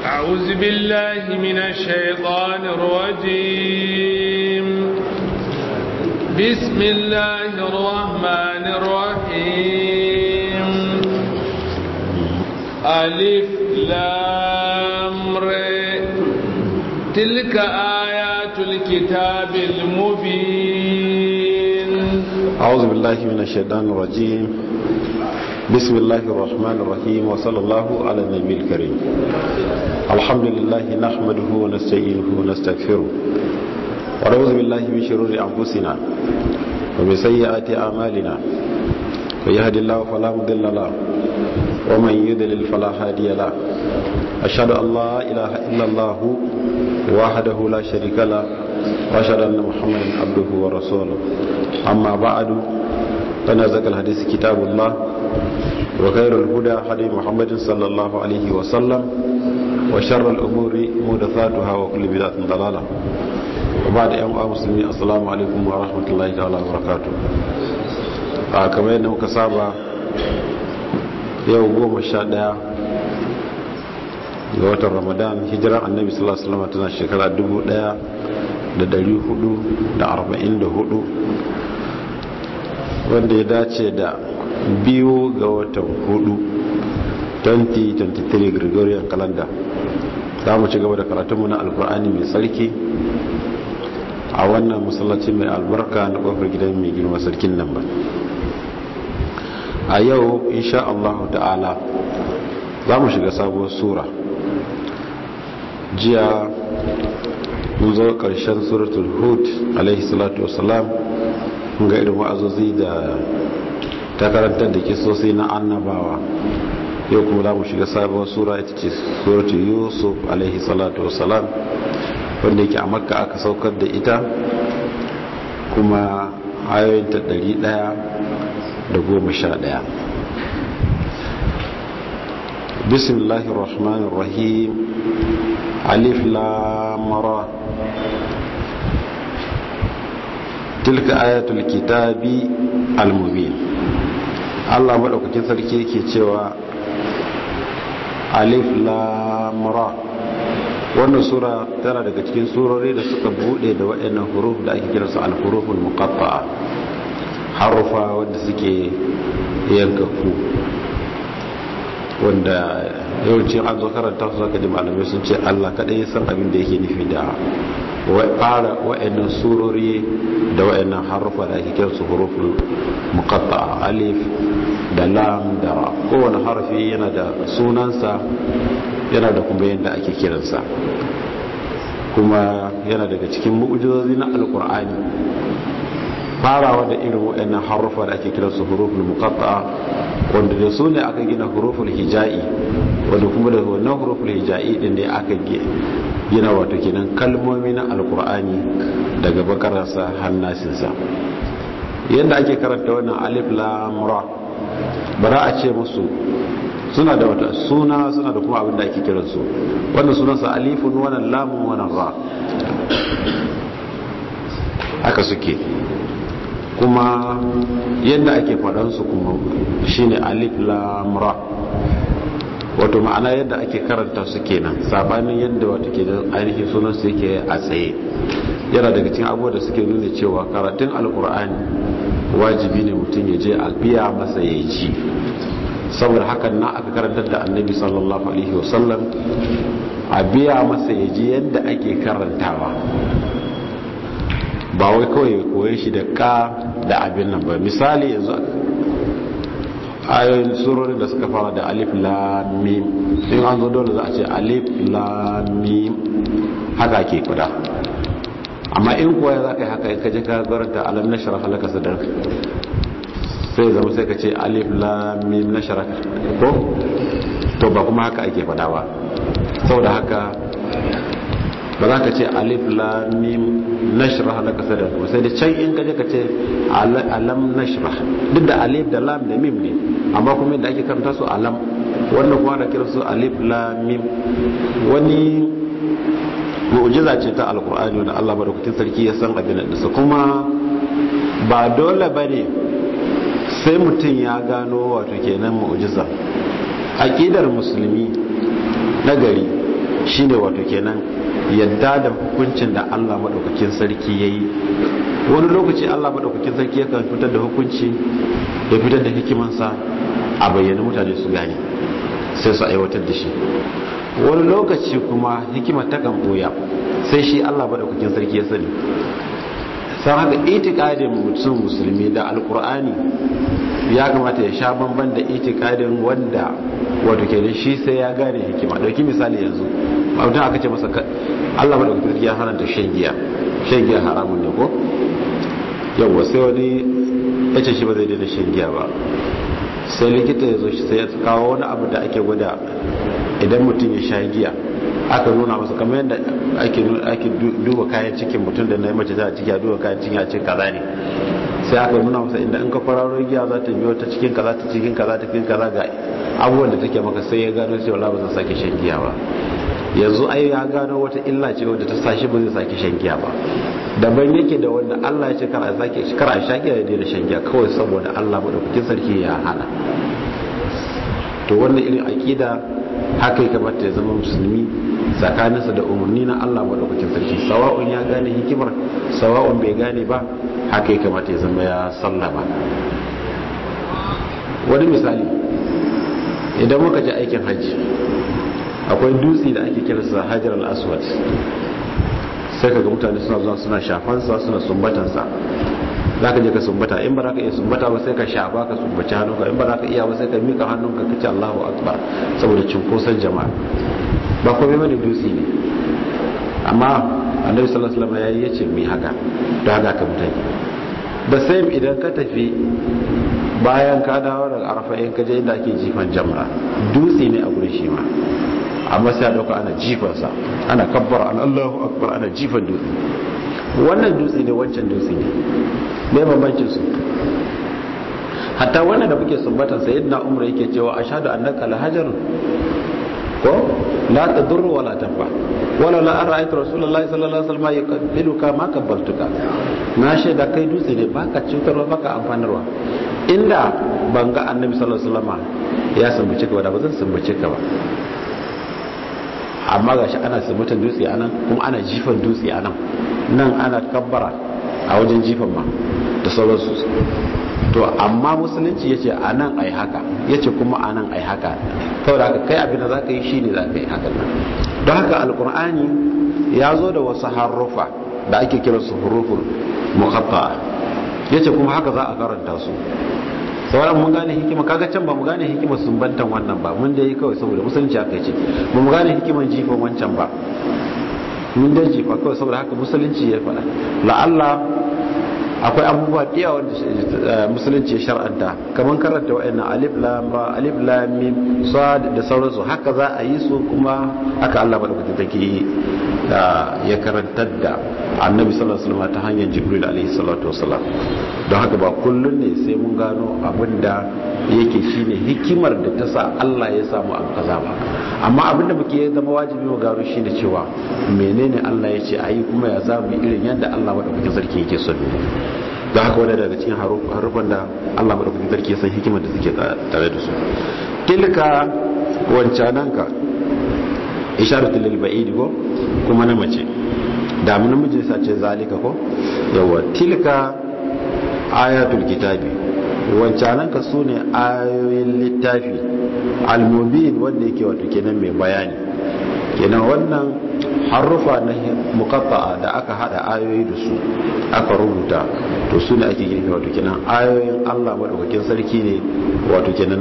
أعوذ بالله من الشيطان الرجيم بسم الله الرحمن الرحيم ألف لام ر تلك آيات الكتاب المبين أعوذ بالله من الشيطان الرجيم بسم الله الرحمن الرحيم وصلى الله على النبي الكريم الحمد لله نحمده ونستعينه ونستغفره ونعوذ بالله من شرور أنفسنا ومن سيئات أعمالنا ويهدي الله فلا مضل له ومن يضلل فلا هادي له أشهد أن لا إله إلا الله وحده لا شريك له وأشهد أن محمدا عبده ورسوله أما بعد فنزك الحديث كتاب الله وخير الهدى هدي محمد صلى الله عليه وسلم وشر الأمور محدثاتها وكل بدعة ضلالة وبعد أيها المسلمين السلام عليكم ورحمة الله تعالى وبركاته كما yadda muka saba yau goma sha daya ga watan ramadan hijiran annabi sallallahu alaihi wasallam tana shekara dubu daya da dari hudu da arba'in da hudu wanda ya dace da biyu ga watan hudu 2023 gregorian calendar za mu ci gaba da karatunmu na alkur'ani mai tsarki a wannan masallaci mai albarka na kofar gidan mai girma sarkin nan ba a yau insha Allah ta'ala za mu shiga sabuwar sura jiya mun zo karshen suratul hud alaihi salatu wasalam mun ga irin wa'azozi da ta karantar da kisosi na annabawa yau kuma za mu shiga sabuwar sura ita ce suratul yusuf alaihi salatu wasalam wanda yake a makka aka saukar da ita kuma ayoyinta ɗari ɗaya da goma sha ɗaya bismillahir rahmanir rahim alif lamara tilka ayatul kitabi al-mubin Allah madaukakin sarki yake cewa alif lam ra wannan sura tana daga cikin surori da suka bude da waɗannan huruf da ake kiransu al-huruful muqatta'a harufa wanda suke yankaku wanda yawanci an zo karanta su zaka ji malamai sun ce Allah kadai ya san abin da yake nufi da fara wa'annan surori da wa'annan harufa da ake kiransu huruful muqatta'a alif da lam da ra kowane harafi yana da sunansa yana da kuma yadda ake kiransa kuma yana daga cikin mu'ujizozi na alkur'ani farawa da irin wa'annan harufa da ake kiransu huruful muqatta'a wanda da su ne aka gina huruful hija'i wanda kuma da wannan huruful hija'i din ne aka gina wato kenan kalmomi na alkur'ani daga bakararsa hannasinsa yadda ake karanta wannan alif lam ra bara a ce musu suna da wata suna suna da kuma abin da ake kiransu wannan sunansa alifun wannan lamun wannan ra haka suke kuma yadda ake faɗansu kuma shine alif lam ra wato ma'ana yadda ake karanta su kenan sabanin yadda wato ke da ainihin sunan su yake a tsaye yana daga cikin abubuwa da suke nuna cewa karatun alkur'ani wajibi ne mutum ya je a biya masa ya ji saboda hakan na aka karantar da annabi sallallahu alaihi wasallam a biya masa ya ji yadda ake karantawa ba wai kawai koye shi da ka da abin nan ba misali yanzu ayoyin surorin da suka fara da alif lamim in an zo dole za a ce alif lamim haka ke kuda amma in kuwa za ka yi haka ka je ka garanta alam na shara halaka sadar sai zama sai ka ce alif lamim na shara ko to ba kuma haka ake fada ba saboda haka ba za ka ce alif lamim nashra halaka sadar ko sai da can in ka je ka ce alam nashra duk da alif da lam da mim ne amma kuma yadda ake karanta su alam wannan kuma da kira su alif lam mim wani mu'jiza ce ta alkur'ani wanda Allah madaukakin sarki ya san abin da su kuma ba dole bane sai mutum ya gano wato kenan mu'jiza aqidar musulmi na gari shine wato kenan yadda da hukuncin da Allah madaukakin sarki yayi wani lokaci Allah madaukakin sarki yakan fitar da hukunci ya fitar da hikimansa a bayyana mutane su gane sai su aiwatar da shi wani lokaci kuma hikimar ta kan boya sai shi Allah madaukakin sarki ya sani san haka itikadin mutum musulmi da alkur'ani ya kamata ya sha bamban da itikadin wanda wato ke shi sai ya gane hikima dauki misali yanzu mutum aka ce masa Allah ba da kuma ya haranta shan giya shan giya haramun ne ko yawwa sai wani ya ce shi ba zai daina shan giya ba sai likita ya zo shi sai ya kawo wani abu da ake gwada idan mutum ya sha giya aka nuna masa kamar yadda ake duba kayan cikin mutum da na yi mace ta ciki a duba kayan cikin a cikin kaza ne sai aka nuna masa inda in ka kwararo giya za ta biyo ta cikin kaza ta cikin kaza ta cikin kaza ga abubuwan da take maka sai ya gano cewa la ba zan sake shan giya ba yanzu ai ya gano wata illa ce wadda ta sashi ba zai sake shan giya ba daban yake da wanda Allah ya ce kar a sake kar a sha giya ya daina shan giya kawai saboda Allah madaukakin sarki ya hana to wannan irin aqida haka ya kamata ya zama musulmi tsakaninsa da umarni na Allah madaukakin sarki sawa'un ya gane hikimar sawa'un bai gane ba haka ya kamata ya zama ya sallama wani misali idan muka je aikin hajji akwai dutse da ake kiransa hajar al-aswad sai kaga mutane suna zuwa suna shafansa suna sumbatansa za ka je ka sumbata in ba za ka iya sumbata ba sai ka shafa ka sumbaci hannunka in ba za ka iya ba sai ka mika hannunka ka ce Allahu akbar saboda cinkoson jama'a ba komai bane dutse ne amma annabi sallallahu alaihi wasallam yayi yace mi haka da haka ka mutane da sai idan ka tafi bayan ka dawo daga arafa in ka je inda ake jifan jamra dutse ne a gurin shi ma amma sai a dauka ana jifansa ana kabbara an Allahu akbar ana jifan dutse wannan dutse ne wancan dutse ne me bambancin su hatta wannan da muke sumbatan sayyidina umar yake cewa ashhadu annaka la hajarun ko la tadurru wala tanfa wala la ra'aytu rasulullahi sallallahu alaihi wasallam yuqabbiluka ma kabbaltuka na shaida kai dutse ne baka cutarwa baka amfanarwa inda ban ga annabi sallallahu alaihi wasallam ya sumbace ka ba da ba zan sumbace ka ba amma gashi ana sumbatan dutse anan kuma ana jifan dutse anan nan ana kabbara a wajen jifan ma da sauransu to amma musulunci yace anan ai haka yace kuma anan ai haka saboda haka kai abin da zaka yi shine zaka yi haka nan don haka alqur'ani ya zo da wasu harufa da ake kira su huruful muqatta'a yace kuma haka za a karanta su sauran mun gane hikima kaga can ba mu gane hikimar sumbantan wannan ba mun dai kawai saboda musulunci aka ce ba mu gane hikimar jifan wancan ba mun dai jifa kawai saboda haka musulunci ya faɗa la'alla akwai abubuwa da yawa wanda musulunci ya shar'anta kamar karanta wa'annan alif lam ba alif lam mim sad da sauransu haka za a yi su kuma haka Allah madaukakin take ya karantar da annabi sallallahu alaihi wasallam ta hanyar jibril alaihi salatu wasallam don haka ba kullun ne sai mun gano abinda yake shine hikimar da ta sa Allah ya samu abu kaza ba amma abinda muke zama wajibi mu gano shine cewa menene Allah ya ce ayi kuma ya zamu irin yadda Allah madaukakin sarki yake so don haka wani daga cikin harufan da Allah madaukakin sarki ya san hikimar da suke tare da su tilka wancananka isharatu lil ba'id ko kuma na mace da mu namiji sa ce zalika ko yawa tilka ayatul kitabi wancananka sune ayoyin littafi al-mubin wanda yake wato kenan mai bayani kenan wannan harufa na muqatta'a da aka hada ayoyi da su aka rubuta to su ne ake girki wato kenan ayoyin Allah madaukakin sarki ne wato kenan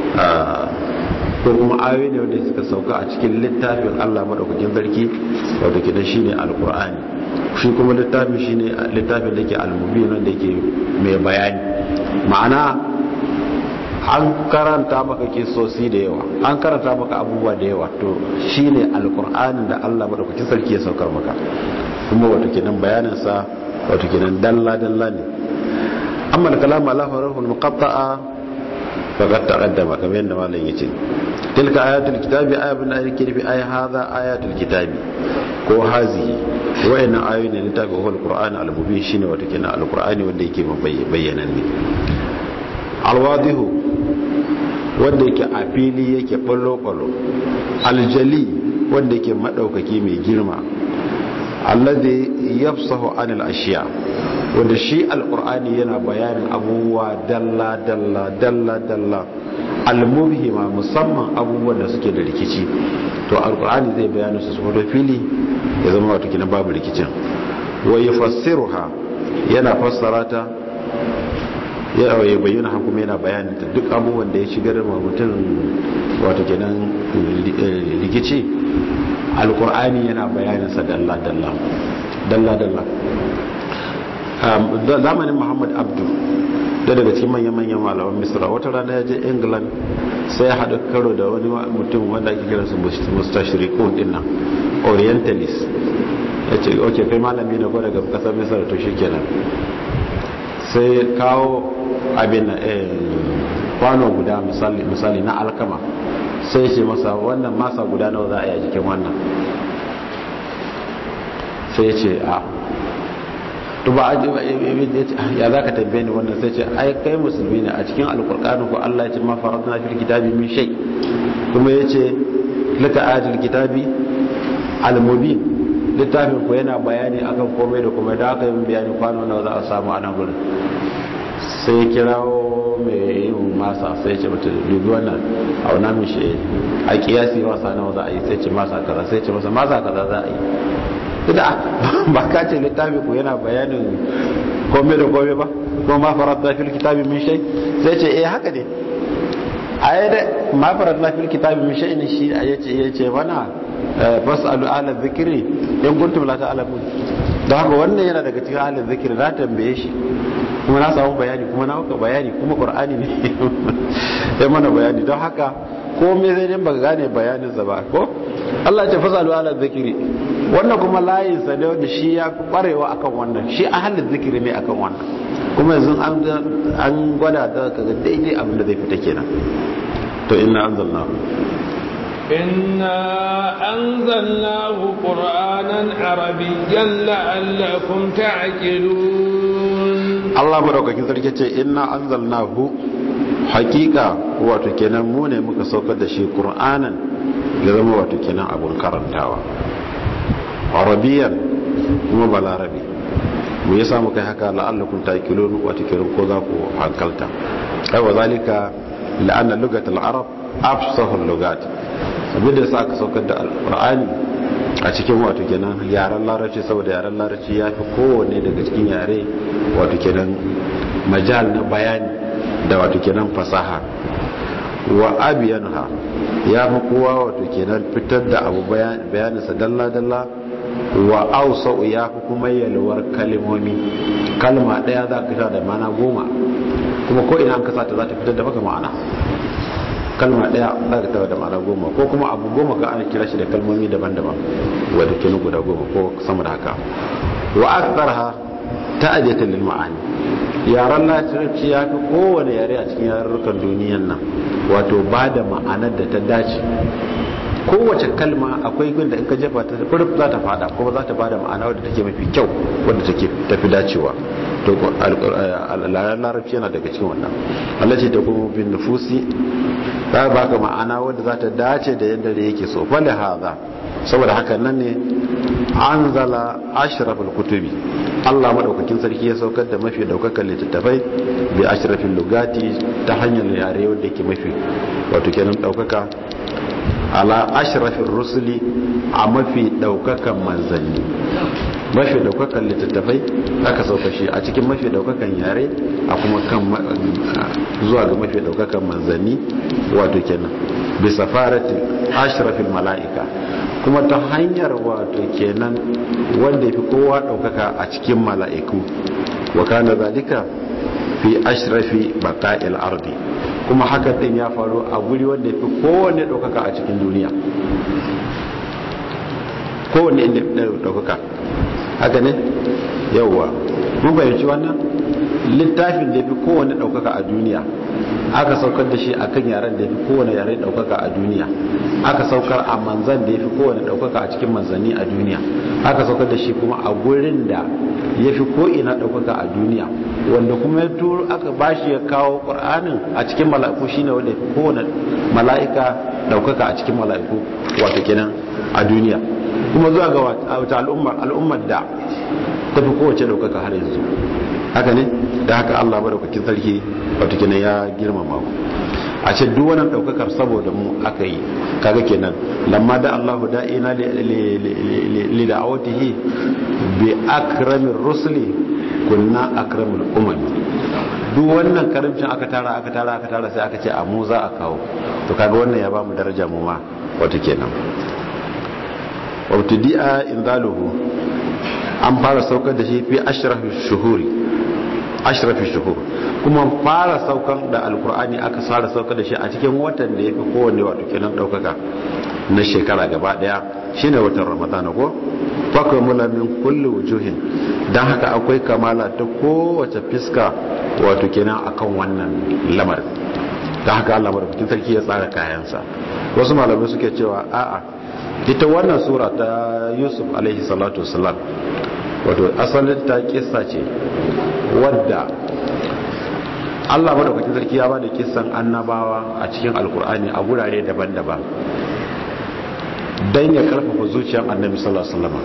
ko kuma ayoyi ne wanda suka sauka a cikin littafin Allah madaukakin sarki wato kenan shine alqur'ani shi kuma littafin shine littafin da ke al-mubin wanda yake mai bayani ma'ana an karanta maka kisosi da yawa an karanta maka abubuwa da yawa to shine alqur'anin da Allah madaukakin sarki ya saukar maka kuma wato kenan bayanin sa wato kenan dalla dalla ne amma kalamu Allah farahul muqatta'a faqad taqaddama kamar yadda malam yace tilka ayatul kitabi ayatun ayati fi ay hadha ayatul kitabi ko hazihi wa'annan ayoyi ne ta ga alqur'ani al-mubin shine wato kenan alqur'ani wanda yake bayyana ne alwadihu wanda yake a fili yake ballo-ballo aljali wanda yake madaukaki mai girma alladhi yafsahu anil ashiya wanda shi alqur'ani yana bayanin abubuwa dalla dalla dalla dalla almubhima musamman abubuwan da suke da rikici to alqur'ani zai bayani su su fili ya zama wato kina babu rikicin wa yufassiruha yana fassara ta ya bayyana kuma yana bayanin ta duk abubuwan da ya shigar ma mutum wato kenan rikici alkur'ani yana bayanin sa dalla dalla dalla dalla zamanin muhammad abdu da daga cikin manyan manyan malaman misra wata rana ya je england sai ya haɗa karo da wani mutum wanda ake kira su mustashirikun din nan orientalist ya ce ok kai malami na ko daga kasar misra to shi kenan sai kawo abin kwano guda misali na alkama sai ce masa wannan masa guda nawa za a yi a jikin wannan sai ce a tuba ya za ka tambaye ni wannan sai ce ai kai musulmi ne a cikin alkurkanu ko Allah ya ce ma faratna fil kitabi min shay kuma ya ce laka ayatul kitabi al-mubin littafin ku yana bayani akan komai da komai da aka yi bayani kwano nawa za a samu a nan gurin sai kirawo mai yin masa sai ce mata dubi wannan a wana mishi a kiyasi masa nawa za a yi sai ce masa kaza sai ce masa masa kaza za a yi ita ba ka ce littafi ku yana bayanin komai da komai ba kuma ma farat da fil kitabi min shay sai ce eh haka ne ayi da ma farat da fil kitabi min shay ne shi yace yace mana fasalu ala dhikri in kuntum la ta'lamun don haka wannan yana daga cikin ala dhikri na tambaye shi kuma na samu bayani kuma na maka bayani kuma qur'ani ne ya mana bayani don haka komai zai din baka gane bayanin sa ba ko Allah ya ce fasalu ala dhikri wannan kuma layin sa ne wanda shi ya kwarewa akan wannan shi ahalin zikiri ne akan wannan kuma yanzu an gwada da kaga daidai abin da zai fita kenan to inna anzalna إنا أنزلناه قرآنا عربيا لعلكم تعقلون Allah madaukakin sarki ce inna anzalnahu hakika wato kenan mu ne muka saukar da shi Qur'anan ya zama wato kenan abun karantawa arabiyan kuma balarabi mu yasa muka haka la'allakum ta'qilun wato kenan ko za ku hankalta ai wa zalika la'anna lugatul arab afsahul lugat saboda yasa aka saukar da alqur'ani a cikin wato kenan yaren larabci saboda yaren larabci ya fi kowanne daga cikin yare wato kenan majal na bayani da wato kenan fasaha wa abiyanha ya fi kowa wato kenan fitar da abu bayaninsa dalla-dalla wa ausa'u ya fi kuma yalwar kalimomi kalma ɗaya za ka da mana goma kuma ko ina an kasa ta za ta fitar da maka ma'ana kalma daya za ka tara da ma'ana goma ko kuma abu goma ga ana kira shi da kalmomi daban-daban wadda ke guda goma ko sama da haka wa aktarha ta'adiyatan lil ma'ani yaran larabci ya fi kowane yare a cikin yarurrukan duniyan nan wato ba da ma'anar da ta dace kowace kalma akwai gun da in ka jefa ta furf za ta fada kuma za ta ba da ma'ana wadda take mafi kyau wadda take tafi dacewa to larabci yana daga cikin wannan Allah ce ta kuma bin nufusi ta baka ma'ana wadda za ta dace da yadda da yake so fali haza saboda haka nan ne anzala ashraful kutubi Allah madaukakin sarki ya saukar da mafi daukakan littattafai bi ashrafil lugati ta hanyar yare wanda yake mafi wato kenan daukaka ala ashrafin rusuli a mafi daukakan manzanni mafi daukakan littattafai aka sauka shi a cikin mafi daukakan yare a kuma kan zuwa ga mafi daukakan manzanni wato kenan bisa farati ashrafin mala'ika kuma ta hanyar wato kenan wanda ya fi kowa daukaka a cikin mala'iku wa kana zalika fi ashrafi baqa'il ardi kuma haka din ya faru a guri wanda fi kowanne ɗaukaka a cikin duniya kowanne inda ɗaukaka haka ne yauwa mun bayyanci wannan littafin da ya fi kowane ɗaukaka a duniya aka saukar da shi a kan yaren da ya fi kowane yare ɗaukaka a duniya aka saukar a manzan da ya fi kowane ɗaukaka a cikin manzanni a duniya aka saukar da shi kuma a gurin da ya fi ko'ina ɗaukaka a duniya wanda kuma ya turo aka bashi ya kawo ƙur'anin a cikin mala'iku shine wanda ya fi kowane mala'ika ɗaukaka a cikin mala'iku wato kenan a duniya kuma zuwa ga wata al'ummar al'ummar da ta fi kowace ɗaukaka har yanzu haka ne da haka Allah madaukakin sarki wato kenan ya girmama ku a ce duk wannan daukakar saboda mu aka yi kaga kenan lamma da Allah da'ina li da'awatihi bi akramir rusuli kunna akramul umam duk wannan karimcin aka tara aka tara aka tara sai aka ce a mu za a kawo to kaga wannan ya ba mu daraja mu ma wato kenan wa tudi'a indaluhu an fara saukar da shi fi ashrafi shuhuri ashrafi shuhur kuma fara saukar da alkur'ani aka fara saukar da shi a cikin watan da ya fi kowane wato kenan daukaka na shekara gaba daya shine watan ramadana ko fakwai mula min kulli wujuhin don haka akwai kamala ta kowace fiska wato kenan akan wannan lamarin don haka allah madaukakin sarki ya tsara kayansa wasu malamai suke cewa a'a ita wannan sura ta yusuf alaihi salatu wasalam wato asalin ta kissa ce wadda Allah madaukakin sarki ya bada kissan annabawa a cikin alkur'ani a gurare daban-daban don ya karfafa zuciyar annabi sallallahu alaihi wasallam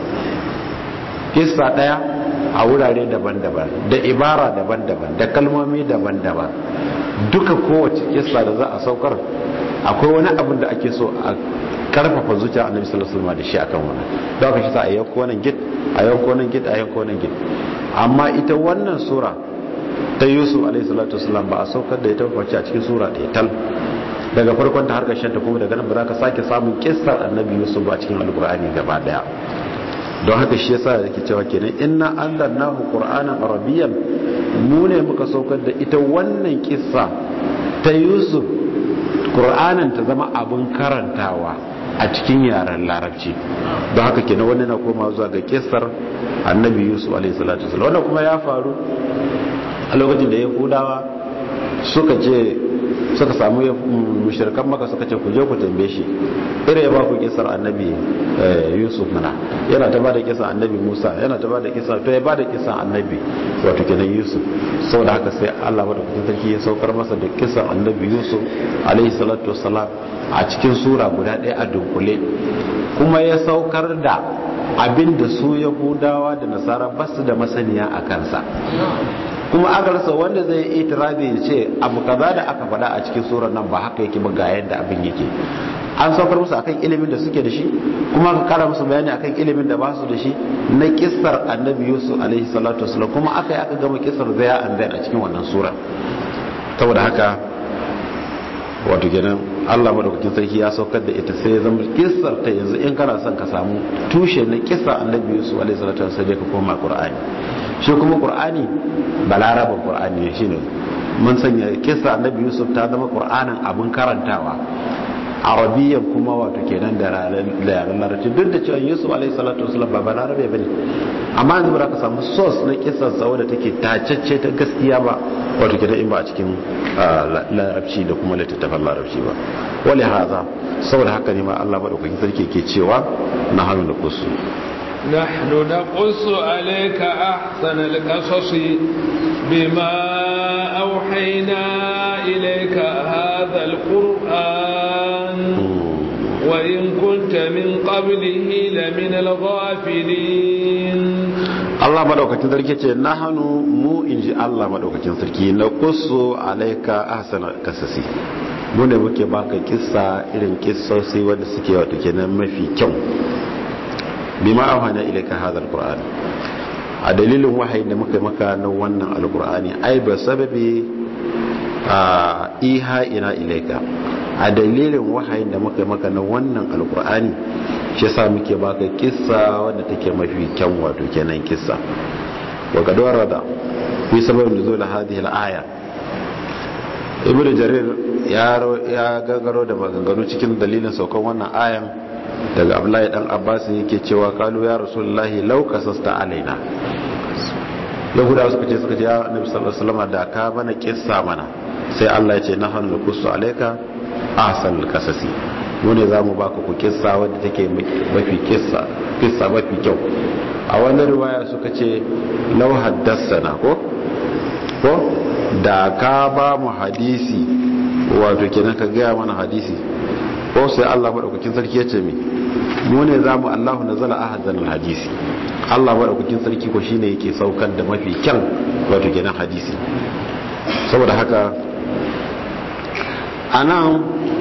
kissa daya a wurare daban-daban da ibara daban-daban da kalmomi daban-daban duka kowace kissa da za a saukar akwai wani abin da ake so a karfafa zuciyar annabi sallallahu alaihi wasallam da shi akan wannan don haka shi sa a yanko wannan gid a yanko wannan gid a yanko wannan gid amma ita wannan sura ta yusuf alaihi salatu wasallam ba a saukar da ita face a cikin sura ɗaya tal daga farkon ta har ƙarshen ta kuma daga nan ba za ka sake samun kissar annabi yusuf ba cikin alkur'ani gaba daya don haka shi yasa yake cewa kenan inna anzalnahu qur'anan arabiyyan mu ne muka saukar da ita wannan kissa ta yusuf qur'anan ta zama abin karantawa a cikin yaren larabci don haka kenan wannan na koma zuwa ga kissar annabi yusuf alaihi salatu wasallam wannan kuma ya faru a lokacin da yahudawa suka ce suka samu mushirkan maka suka ce ku je ku tambaye shi irin ya ba ku kisar annabi yusuf mana yana ta bada kisar annabi musa yana ta bada kisar to ya bada kisar annabi wato kenan yusuf saboda haka sai allah bada kudin sarki ya saukar masa da kisar annabi yusuf alaihi salatu wassalam a cikin sura guda ɗaya a dunkule kuma ya saukar da abin da su yahudawa da nasara basu da masaniya a kansa kuma aka rasa wanda zai itirazi ya ce abu kaza da aka faɗa a cikin surar nan ba haka yake ba ga yadda abin yake an saukar musu akan ilimin da suke da shi kuma aka kara musu bayani akan ilimin da ba su da shi na kissar annabi yusuf alaihi salatu wasallam kuma aka yi aka gama kissar zaya an zai a cikin wannan sura saboda haka wato kenan Allah madaukakin sarki ya saukar da ita sai ya zama kissar ta yanzu in kana son ka samu tushe na kissar annabi yusuf alaihi salatu wasallam sai ka koma qur'ani shi kuma qur'ani balaraban qur'ani ne shine mun sanya kissa annabi yusuf ta zama qur'anin abin karantawa arabiyyan kuma wato kenan da yaren larabci duk da cewa yusuf alaihi salatu wasallam ba balarabe bane amma yanzu ba ka samu source na kissar sa wadda take tacacce ta gaskiya ba wato kenan in ba a cikin larabci da kuma littattafan larabci ba wali haza saboda haka ne ma Allah madaukakin sarki ke cewa na hannu da kusu نحن نقص عليك أحسن القصص بما أوحينا إليك هذا القرآن وإن كنت من قبله لمن الغافلين Allah madaukakin sarki ce na hannu mu in ji Allah madaukakin sarki na kusu alaika ahsana kasasi mu ne muke baka kissa irin kissosi wanda suke wato kenan mafi kyau bima auhana ilayka hadha alquran a dalilin wahayi da muka maka na wannan alqurani ai ba sababi a iha ina ilayka a dalilin wahayin da muka maka na wannan alqurani shi yasa muke baka kissa wadda take mafi kyan wato kenan kissa wa kad warada fi sababin nuzul hadhihi alaya ibnu jarir ya ya gagaro da maganganu cikin dalilin saukan wannan ayan daga abdullahi dan abbas yake cewa kalu ya rasulullahi law kasasta alaina yahudawa suka ce suka ce ya nabi sallallahu alaihi wasallam da ka bana kissa mana sai Allah ya ce na hannu kusu alaika ahsan qasasi mu ne zamu baka ku kissa wadda take mafi kissa kissa mafi kyau a wannan riwaya suka ce law haddathana ko ko da ka ba mu hadisi wato kenan ka gaya mana hadisi ko sai Allah madaukakin sarki ya ce mi mu ne zamu Allahu nazala ahzanal hadisi Allah madaukakin sarki ko shine yake saukar da mafi kyan wato kenan hadisi saboda haka anan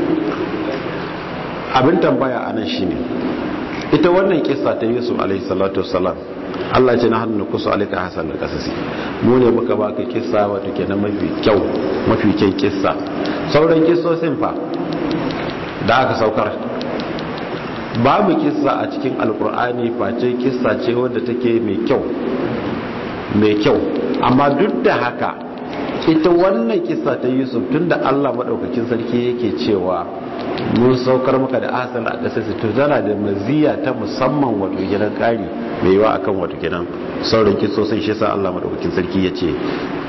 abin tambaya anan shine ita wannan kissa ta Yusuf alaihi salatu wassalam Allah ce na hannu kusa alika hasan da kasasi mu ne muka baka kissa wato kenan mafi kyau mafi kyan kissa sauran kissosin fa da aka saukar babu kissa a cikin alkur'ani face kissa ce wadda take mai kyau mai kyau amma duk da haka ita wannan kissa ta yusuf tunda allah maɗaukakin sarki yake cewa mun saukar maka da asal a ƙasar to tana da maziya ta musamman wato gidan ƙari mai yiwa akan wato gidan sauran kissosin shi sa allah maɗaukakin sarki ya ce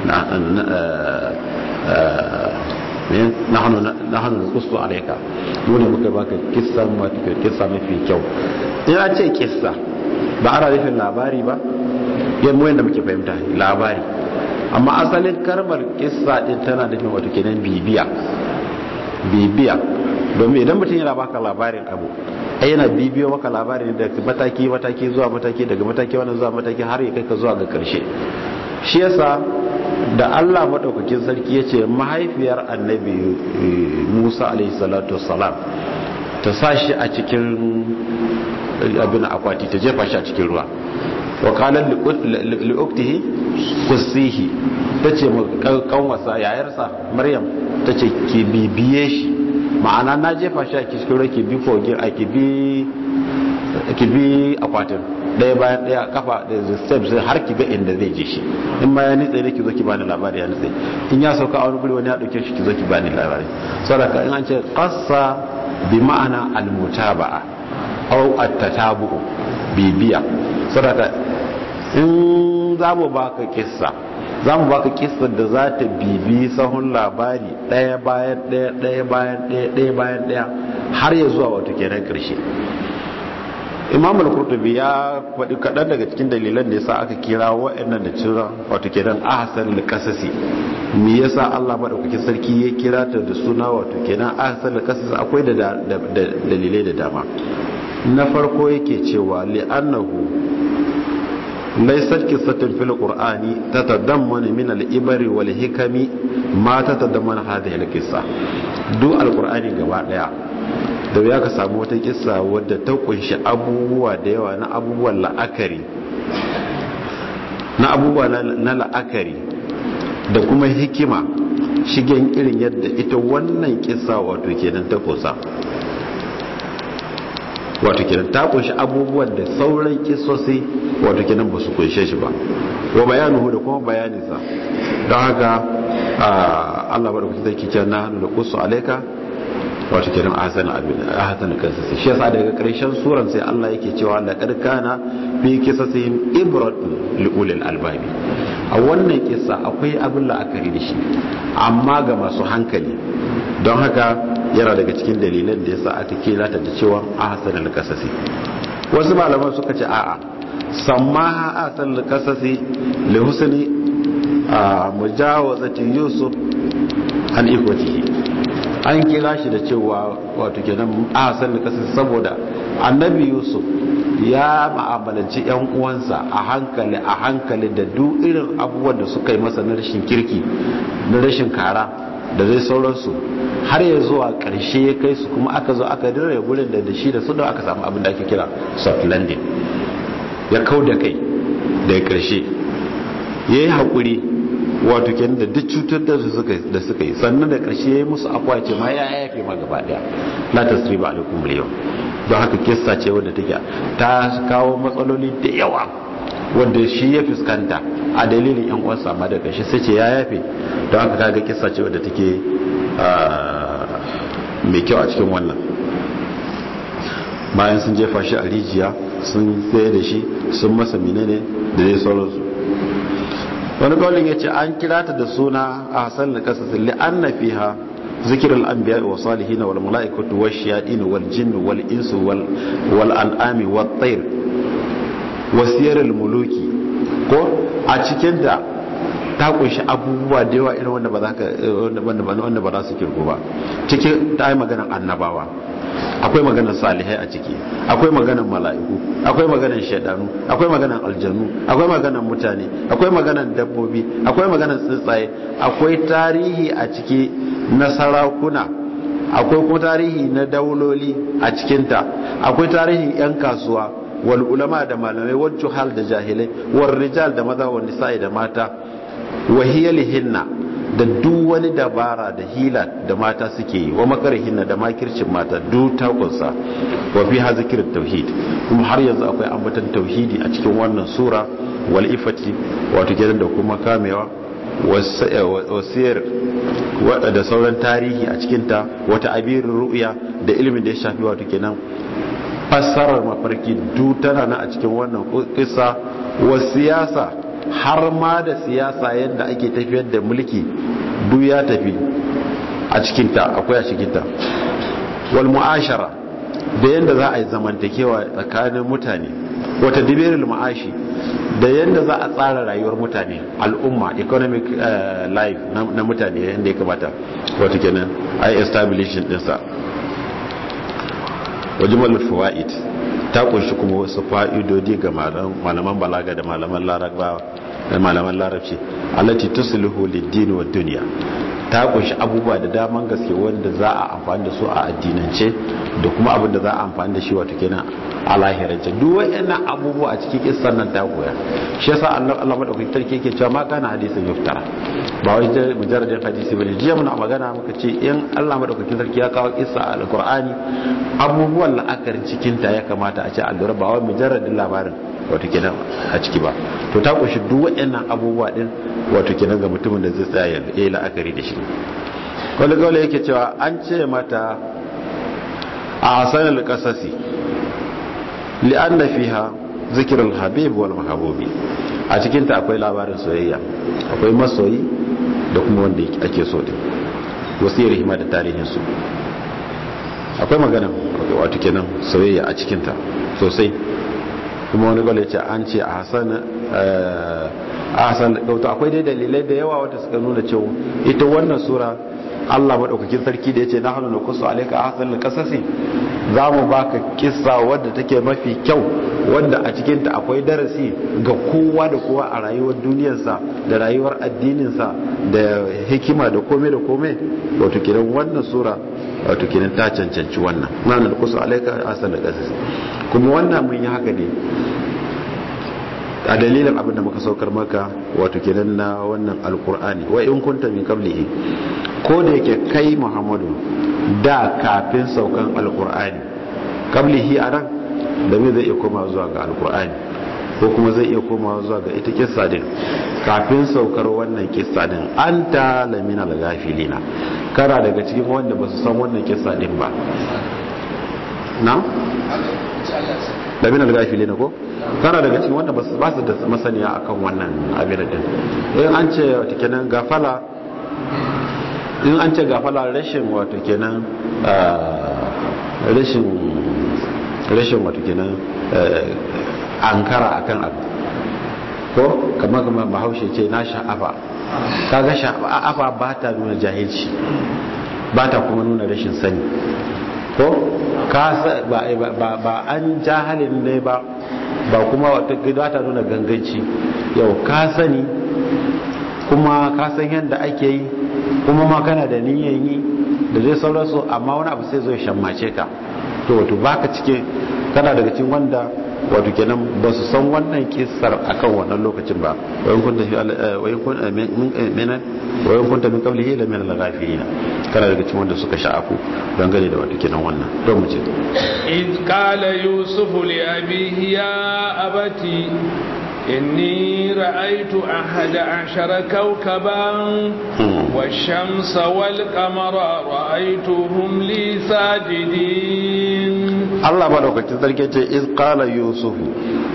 nahnu nahnu naqussu alayka mu ne muka baka kissa wato kissa mafi kyau ina ce kissa ba ana nufin labari ba yan mu yanda muke fahimta labari amma asalin karmar kissa din tana nufin wato kenan bibiya bibiya domin idan mutum yana baka labarin abu ai yana bibiyo maka labarin da mataki mataki zuwa mataki daga mataki wannan zuwa mataki har ya kai ka zuwa ga karshe shi yasa da Allah maɗaukakin sarki ya ce mahaifiyar annabi Musa alaihi salatu wassalam ta sa shi a cikin abin akwati ta jefa shi a cikin ruwa wa kalan li'uktihi kusihi ta ce kanwasa yayarsa maryam ta ce ki bibiye shi ma'ana na jefa shi a cikin ruwa ki bi kogin a ki bi akwatin ɗaya bayan ɗaya kafa da steps har ki ga inda zai je shi in ma ya nitse ne ki zo ki bani labari ya nitse in ya sauka a wani guri wani ya ɗauke shi ki zo ki bani labari saboda in an ce qassa bi ma'ana al-mutaba'a aw at-tatabu bibiya saboda in za mu baka kissa za mu baka kissa da za ta bibi sahun labari ɗaya bayan ɗaya ɗaya bayan ɗaya ɗaya bayan ɗaya har ya zuwa wato kenan ƙarshe imam al-qurtubi ya faɗi kaɗan daga cikin dalilan da yasa aka kira wa'annan da cira wato kenan ahsan al-qasasi me yasa Allah madaukakin sarki ya kira ta da suna wato kenan ahsan al-qasasi akwai da dalilai da dama na farko yake cewa li'annahu laysat qissatun fil qur'ani tatadammanu min al-ibri wal hikami ma tatadammanu hadhihi al-qissa duk al-qur'ani gaba daya da ya ka samu wata kissa wadda ta kunshi abubuwa da yawa na abubuwan la'akari na abubuwa na la'akari da kuma hikima shigen irin yadda ita wannan kissa wato kenan ta kusa wato kenan ta kunshi abubuwan da sauran kissosi wato kenan ba su kunshe shi ba wa bayanuhu da kuma bayaninsa don haka Allah madaukakin sarki ce na hannu da kusu alaika wato kenan ahsan abin ahsan kasasi shi yasa daga karshen suran sai Allah yake cewa laqad kana fi qisasihim ibratun liulil albabi a wannan kissa akwai abin la'akari da shi amma ga masu hankali don haka yana daga cikin dalilan da yasa aka kira ta da cewa ahsan alqasasi wasu malaman suka ce a'a sammaha ahsan alqasasi li husni mujawazati yusuf an ikwatihi an kira shi da cewa wato kenan ahsan kasar saboda annabi yusuf ya ma'amalanci yan uwansa a hankali a hankali da duk irin abubuwan da suka yi masa na rashin kirki na rashin kara da zai sauransu har ya zuwa karshe ya kai su kuma aka zo aka dire gurin da da shi da su da aka samu abin da ake kira soft landing ya kau da kai daga karshe ya yi haƙuri wato kenan da duk cutar da suka da suka yi sannan da ƙarshe ya yi musu akwa ce ma ya yafe ma gaba daya la tasriba alaikum al don haka kissa ce wadda take ta kawo matsaloli da yawa wanda shi ya fuskanta a dalilin yan uwansa amma da ƙarshe sai ce ya yafe don haka kaga kissa ce wadda take mai kyau a cikin wannan bayan sun jefa shi a rijiya sun tsaye da shi sun masa menene da dai sauransu wani kawalin ya ce an kira ta da suna a hasan da kasas li'anna fiha ذكر الأنبياء والصالحين والملائكة والشياطين والجن والإنس والأنعام والطير وسير الملوك ko a cikin da ta kunshi abubuwa da yawa irin wanda ba za ka wanda ba za su kirgo ba cikin ta yi maganar annabawa akwai maganar salihai a ciki akwai maganar mala'iku akwai maganar shaidanu akwai maganar aljanu akwai maganar mutane akwai maganar dabbobi akwai maganar tsuntsaye akwai tarihi a ciki na sarakuna akwai kuma tarihi na dauloli a cikinta akwai tarihin 'yan kasuwa wal ulama da malamai wal juhal da jahilai wal rijal da maza wal nisa'i da mata wa hinna da duk wani dabara da hila da mata suke yi wa hinna da makircin mata duk ta kunsa wa fi zikirin tauhid kuma har yanzu akwai ambatan tauhidi a cikin wannan sura wal ifati wato kenan da kuma kamewa wasiyar da sauran tarihi a cikinta wata abirin ru'ya da ilimin da ya shafi wato kenan fassarar mafarki duk tana na a cikin wannan kisa wa siyasa har ma da siyasa yadda ake tafiyar da mulki duk ya tafi a cikinta akwai a cikinta wal mu'ashara da yadda za a yi zamantakewa tsakanin mutane wata dibirul ma'ashi da yadda za a tsara rayuwar mutane al'umma economic life na mutane yadda ya kamata wata kenan a yi establishing dinsa wajimal fawaid ta kunshi kuma wasu fa'idodi ga malaman balaga da malaman larabawa da malaman larabci allati tuslihu lid-din wa dunya ta kunshi abubuwa da daman gaske wanda za a amfani da su a addinance da kuma abin da za a amfani da shi wato kenan a lahirance duk wayannan abubuwa a cikin kissan nan ta koya shi yasa Allah Allah madaukakin sarki yake cewa ma kana hadisin yuftara ba wai mujarradin hadisi bane jiya muna magana muka ce in Allah madaukakin sarki ya kawo kissa a alqur'ani abubuwan la'akarin cikin ta ya kamata a ce allura ba wai mujarradin labarin wato kenan a ciki ba to ta kunshi duk wayannan abubuwa din wato kenan ga mutumin da zai tsaya ya yi la'akari da shi wani gawale yake cewa an ce mata a hasanar kasasi li'anna fiha zikirul habib wal mahabubi a cikinta akwai labarin soyayya akwai masoyi da kuma wanda ake so din wasiyar hima da tarihinsu akwai magana wato kenan soyayya a cikinta sosai kuma wani gwale ce an ce a hasan kauta akwai dai dalilai da yawa wata suka nuna cewa ita wannan sura Allah maɗaukakin sarki da ya ce na hannu na kusa alaika a hasan kasasi za mu baka kisa wadda take mafi kyau wadda a cikinta akwai darasi ga kowa da kowa a rayuwar duniyarsa da rayuwar addininsa da hikima da kome da kome wato kiran wannan sura wato kiran ta cancanci wannan na da kusa alaika a hasan kasasi kuma wannan mun yi haka ne a dalilin abin da muka saukar maka wato kenan na wannan alkur'ani wa in kunta min qablihi ko da yake kai muhammadu da kafin saukan alkur'ani qablihi anan da me zai iya koma zuwa ga alkur'ani ko kuma zai iya koma zuwa ga ita kissa din kafin saukar wannan kissa din anta lamina al-ghafilina kana daga cikin wanda ba su san wannan kissa din ba na lamina al-ghafilina ko kana daga cikin wanda ba su da masaniya akan wannan abin din in an ce wata kenan gafala in an ce gafala rashin wata kenan rashin rashin wata kenan ankara akan abu ko kamar kamar bahaushe ce na sha'afa kaga sha'afa ba ta nuna jahilci ba ta kuma nuna rashin sani ko ba an jahalin ne ba ba kuma wata gida ta nuna ganganci yau ka sani kuma ka san yadda ake yi kuma ma kana da niyan yi da zai sauransu amma wani abu sai zo ya shammace ka to wato baka cike kana daga cikin wanda wato kenan ba su san wannan kisar akan wannan lokacin ba wayan kunta fi wayan kunta min min wayan kunta min qablihi la min al-ghafilin kana daga cikin wanda suka sha'afu dangane da wato kenan wannan don mu ce id qala yusuf li abihi ya abati inni ra'aytu ahada ashara kawkaban والشمس والقمر رأيتهم لي ساجدين Allah madaukakin sarki ce iz qala yusuf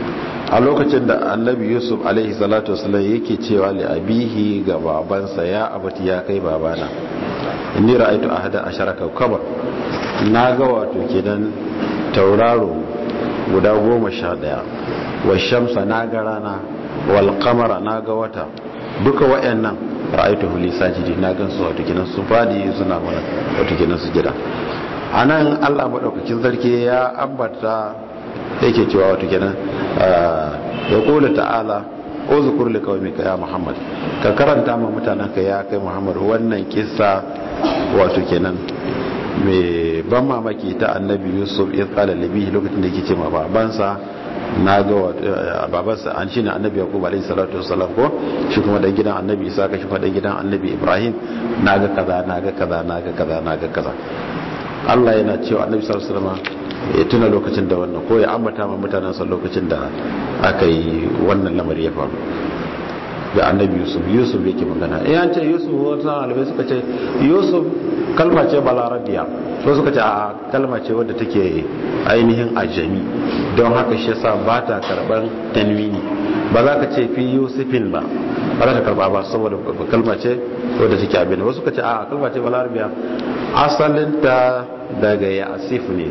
a lokacin da annabi yusuf alaihi salatu wasallam yake cewa li abihi ga babansa ya abati ya kai babana inni ra'aytu ahada ashara kawkaba na ga wato kenan tauraro guda goma sha daya wa shamsa na ga rana wal qamara na ga wata duka wayannan ra'aytu li sajidi na gan su wato kenan su fadi suna mana wato kenan su gida anan Allah madaukakin sarki ya ambata yake cewa wato kenan ya kula ta'ala uzkur li qaumika ya muhammad ka karanta ma mutananka ya kai muhammad wannan kissa wato kenan mai ban mamaki ta annabi yusuf ya tsala libi lokacin da yake ce ma babansa na ga babansa an shine annabi yaqub alayhi salatu wassalam ko shi kuma dan gidan annabi isa ka shi kuma dan gidan annabi ibrahim na ga kaza na ga kaza na ga kaza na ga kaza Allah yana cewa annabi sallallahu alaihi wasallam ya tuna lokacin da wannan ko ya ambata ma mutanensa lokacin da aka yi wannan lamari ya faru da annabi yusuf yusuf yake magana eh an ce yusuf wata alibai suka ce yusuf kalma ce balarabiya ko suka ce a kalma ce wadda take ainihin ajami don haka shi yasa ba ta karban tanwini ba za ka ce fi yusufin ba ba za ta karba ba saboda kalma ce wadda take abin wasu suka ce a kalma ce balarabiya asalinta daga ya asif ne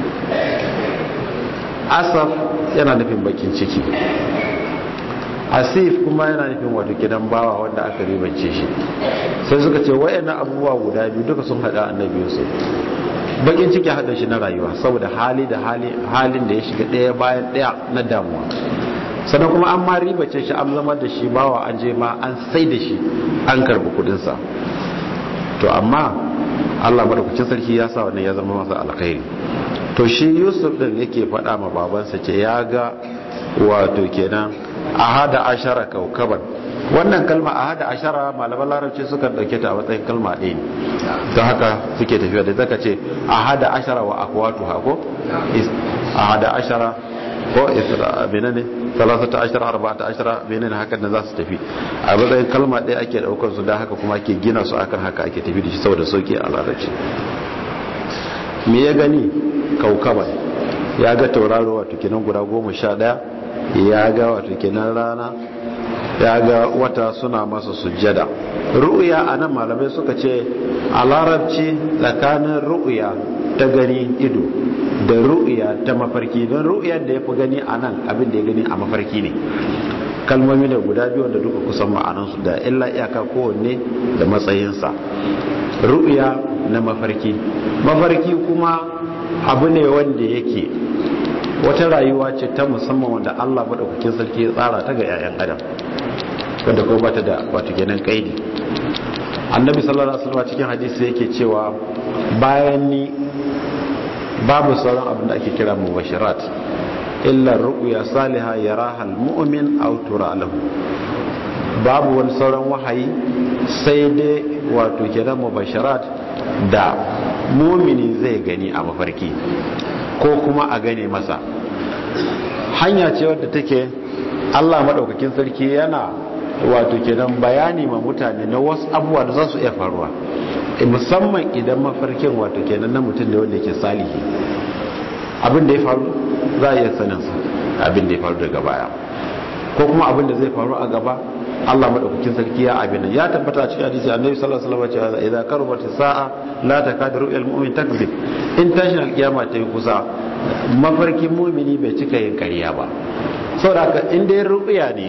asaf yana nufin bakin ciki asif kuma yana nufin wato gidan bawa wanda aka ribance shi sai suka ce wayannan abubuwa guda biyu duka sun hada annabi Yusuf bakin ciki hada shi na rayuwa saboda hali da hali halin da ya shiga daya bayan daya na damuwa sannan kuma an ma ribace shi an zama da shi bawa an je ma an sai da shi an karbi kudin sa to amma Allah madaukakin sarki ya sa wannan ya zama masa alkhairi to shi Yusuf din yake faɗa ma babansa ce ya ga wato kenan ahada ashara kaukaban wannan kalma ahada ashara malaman larabci suka dauke ta a matsayin kalma ɗaya ne don haka suke tafiya da zaka ce ahada ashara wa akwatu hako ahada ashara ko isra menene salasata ashara arba'ata ashara menene hakan da za su tafi a matsayin kalma ɗaya ake daukar su da haka kuma ake gina su akan haka ake tafi da shi saboda sauki a larabci me ya gani kaukaban ya ga tauraro wato kenan guda goma sha ɗaya ya ga wato kenan rana ya ga wata suna masa sujjada ru'ya a nan malamai suka ce a larabci tsakanin ru'ya ta gani ido da ru'ya ta mafarki don ru'ya da ya fi gani a nan abin da ya gani a mafarki ne kalmomi da guda biyu wanda duka kusan ma'anansu da illa iyaka kowanne da matsayinsa ru'ya na mafarki mafarki kuma abu ne wanda yake wata rayuwa ce ta musamman wanda Allah maɗaukakin sarki ya tsara ta ga 'ya'yan adam wanda kuma bata da wato kenan kaidi annabi sallallahu alaihi wasallam cikin hadisi yake cewa bayan ni babu sauran abin da ake kira mubashirat illa ru'ya salihah yaraha almu'min aw tura lahu babu wani sauran wahayi sai dai wato kenan mubashirat da mumini zai gani a mafarki ko kuma a gane masa hanya ce wadda take Allah maɗaukakin sarki yana wato kenan bayani ma mutane na wasu abubuwa da za su iya faruwa musamman idan mafarkin wato kenan na mutum da wanda yake salihi abin da ya faru za a iya saninsa abin da ya faru daga baya ko kuma abin da zai faru a gaba Allah madaukakin sarki ya abin ya tabbata a cikin hadisi annabi sallallahu alaihi wasallam cewa idza qarabat sa'a la takadu ru'yal mu'min takzib in tashin alkiyama ta yi kusa mafarkin mu'mini bai cika yin ƙarya ba saboda haka in dai ru'ya ne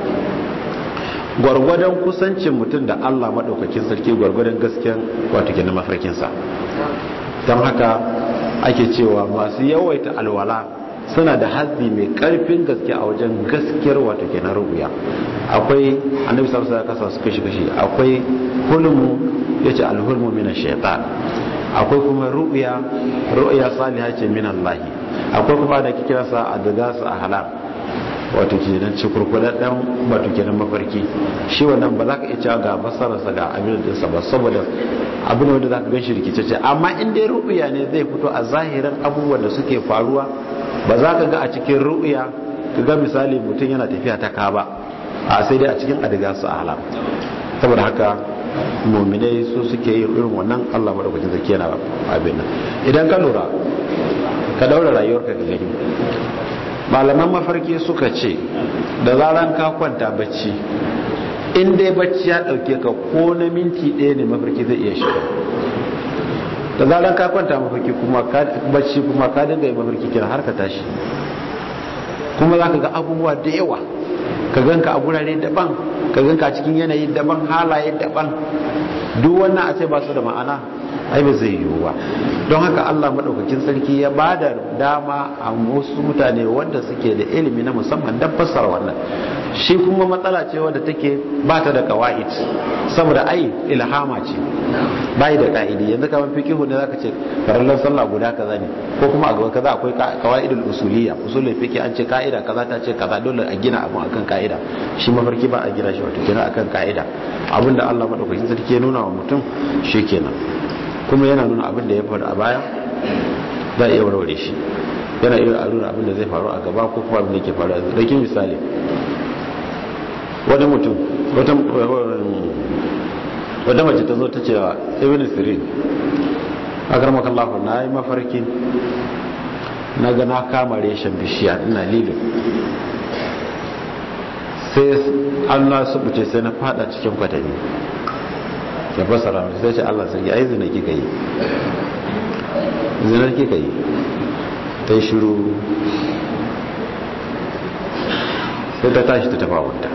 gwargwadon kusancin mutum da Allah madaukakin sarki gwargwadon gaskiyan wato kenan mafarkin sa don haka ake cewa masu yawaita alwala suna da hazbi mai karfin gaske a wajen gaskiyar wato kenan rubuya akwai annabi sallallahu alaihi wasallam su kashi kashi akwai hulmu yace alhulmu min ash-shaytan akwai kuma ru'ya ru'ya salihah ce min Allah akwai kuma da kike kira sa adgasu ahlam wato kenan cikurkudan dan wato kenan mafarki shi wannan ba za ka iya cewa ga basararsa ga abin da ba saboda abin wanda za ka gan shi rikice amma in dai ru'ya ne zai fito a zahirin abubuwan da suke faruwa ba za ka ga a cikin ru'ya ka ga misali mutum yana tafiya ta kaba a sai dai a cikin adiga su alam saboda haka muminai su suke yin irin wannan Allah madaukakin zaki yana abin nan idan ka lura ka daura rayuwarka ka gani malaman mafarki suka ce da zaran ka kwanta bacci in dai bacci ya dauke ka ko na minti ɗaya ne mafarki zai iya shiga da zaran ka kwanta mafarki kuma bacci kuma ka dinga yi mafarki kira har ka tashi kuma za ka ga abubuwa da yawa ka ganka a gurare daban ka ganka a cikin yanayi daban halaye daban duk wannan a ce ba su da ma'ana ai ba zai yiwu ba don haka Allah madaukakin sarki ya ba da dama a wasu mutane wanda suke da ilimi na musamman don fassara wannan shi kuma matsala ce wadda take ba ta da kawa'id saboda ai ilhama ce bai da ka'idi yanzu kamar fiqihu ne zaka ce farallan sallah guda kaza ne ko kuma a gaba kaza akwai qawaidul usuliyya usulul fiqh an ce ka'ida kaza ta ce kaza dole a gina abun akan ka'ida shi mafarki ba a gina shi wato kenan akan ka'ida abinda Allah madaukakin sarki ya nuna wa mutum shikenan kuma yana nuna abin da ya faru a baya za a iya warware shi yana iya nuna abin da zai faru a gaba ko kuma abin da ke faru a zai misali wani mutum wadda mace ta zo ta cewa ibn sirin a karmakan lafa na yi mafarki na ga na kama reshen bishiya ina lilo sai allah su buce sai na fada cikin kwatami ya fasara sai ce allah sarki ai zina kika yi zinar kika yi ta yi shiru sai ta tashi ta tafa wanta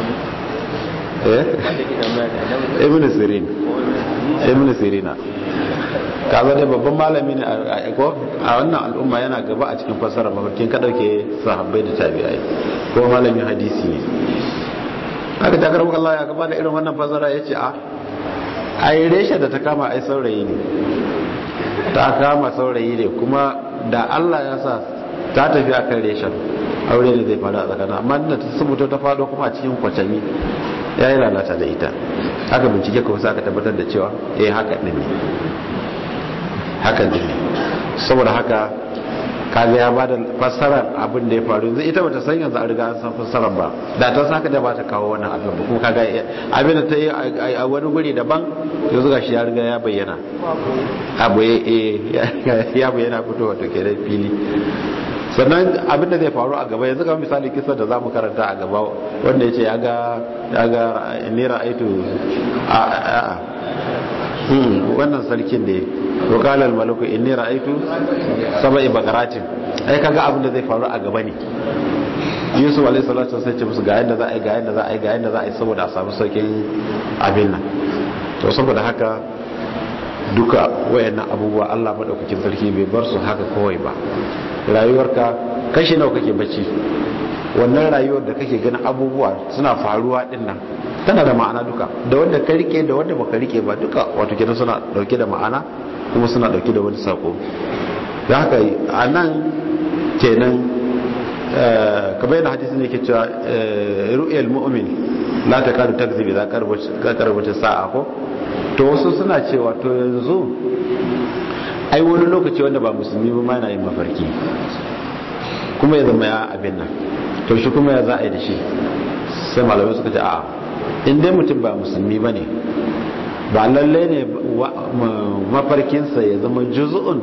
ibn sirin ibn sirina kaza dai babban malami ne a wannan al'umma yana gaba a cikin fassarar mafarkin ka dauke sahabbai da tabi'ai ko malamin hadisi ne haka ta karɓar Allah ya gaba da irin wannan fassara ya ce a ai reshe da ta kama ai saurayi ne ta kama saurayi ne kuma da Allah ya sa ta tafi akan reshen aure ne zai faru a tsakanin amma da ta sabuta ta fado kuma a cikin kwacami ya yi lalata da ita haka bincike kawai aka tabbatar da cewa eh haka ɗin ne haka ɗin ne saboda haka kaga ya bada fassarar abin da ya faru yanzu ita bata san yanzu a riga an san fassarar ba da ta saka da ba ta kawo wannan abin ba kuma kaga abin da ta yi a wani guri daban yanzu ga shi ya riga ya bayyana abu ya bayyana fitowa to kenan fili sannan abin da zai faru a gaba yanzu kamar misali kisa da zamu karanta a gaba wanda ya ce ya ga ya ga nera aitu a a wannan sarkin da wakalar malaku inni ra'aitu saba'i bakaratin ai kaga abin da zai faru a gaba ne yusuf alaihi salatu sai ce musu ga yanda za a yi ga yanda za a yi ga yanda za a yi saboda a samu saukin abin nan to saboda haka duka wayannan abubuwa Allah madaukakin sarki bai bar su haka kawai ba rayuwarka kashi nawa kake bacci wannan rayuwar da kake ganin abubuwa suna faruwa din nan tana da ma'ana duka da wanda ka rike da wanda baka rike ba duka wato kenan suna dauke da ma'ana kuma suna dauke da wani sako da haka a nan kenan kamar yadda hadisi ne ke cewa ru'yal mu'min la takadu takzibi za ka karbace sa'a ko to wasu suna cewa to yanzu ai wani lokaci wanda ba musulmi ba ma yana yin mafarki kuma ya zama ya abin nan to shi kuma ya za a yi da shi sai malamai suka ce a in dai mutum ba musulmi ba ne ba lallai ne mafarkinsa ya zama juzu'un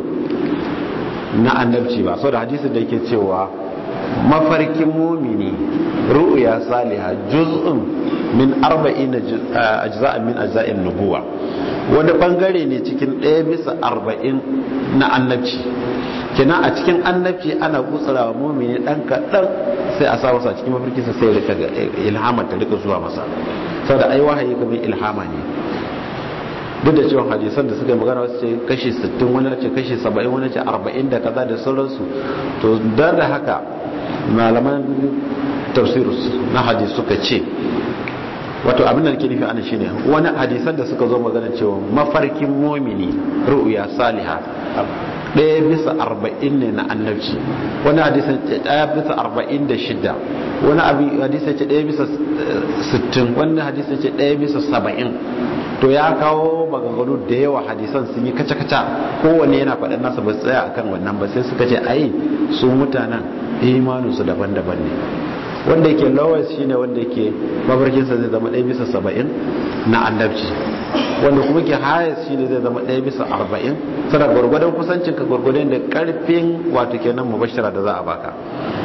na annabci ba sau da hadisun da yake cewa mafarkin mumini ru'ya saliha juz'un min arba'in ajza'in min ajza'in nubuwa wani bangare ne cikin ɗaya bisa arba'in na annabci kina a cikin annabci ana gutsura wa mumini ɗan kaɗan sai a sa masa cikin mafarkinsa sai rika ilhama ta rika zuwa masa saboda ai wahayi kamar ilhama ne duk da cewa hadisan da suka yi magana wasu ce kashi 60 wani ce kashi 70 wani ce 40 da kaza da sauransu to dan da haka malaman tafsirus na hadis suka ce wato abin da nake nufi ana shine wani hadisan da suka zo magana cewa mafarkin mumini ru'ya saliha ɗaya bisa arba'in ne na annabci wani hadisan ce ɗaya bisa arba'in da shida wani abin hadisan ce ɗaya bisa sittin wani hadisan ce ɗaya bisa saba'in to ya kawo maganganu da yawa hadisan sun yi kaca-kaca kowanne yana faɗin nasa ba tsaya akan wannan ba sai suka ce ai su mutanen imaninsu daban-daban ne wanda yake lowest shine wanda yake mafarkinsa zai zama ɗaya bisa saba'in na annabci wanda kuma ke highest shine zai zama ɗaya bisa arba'in sana gwargwadon kusancin ka gwargwadon da karfin wato kenan mubashara da za a baka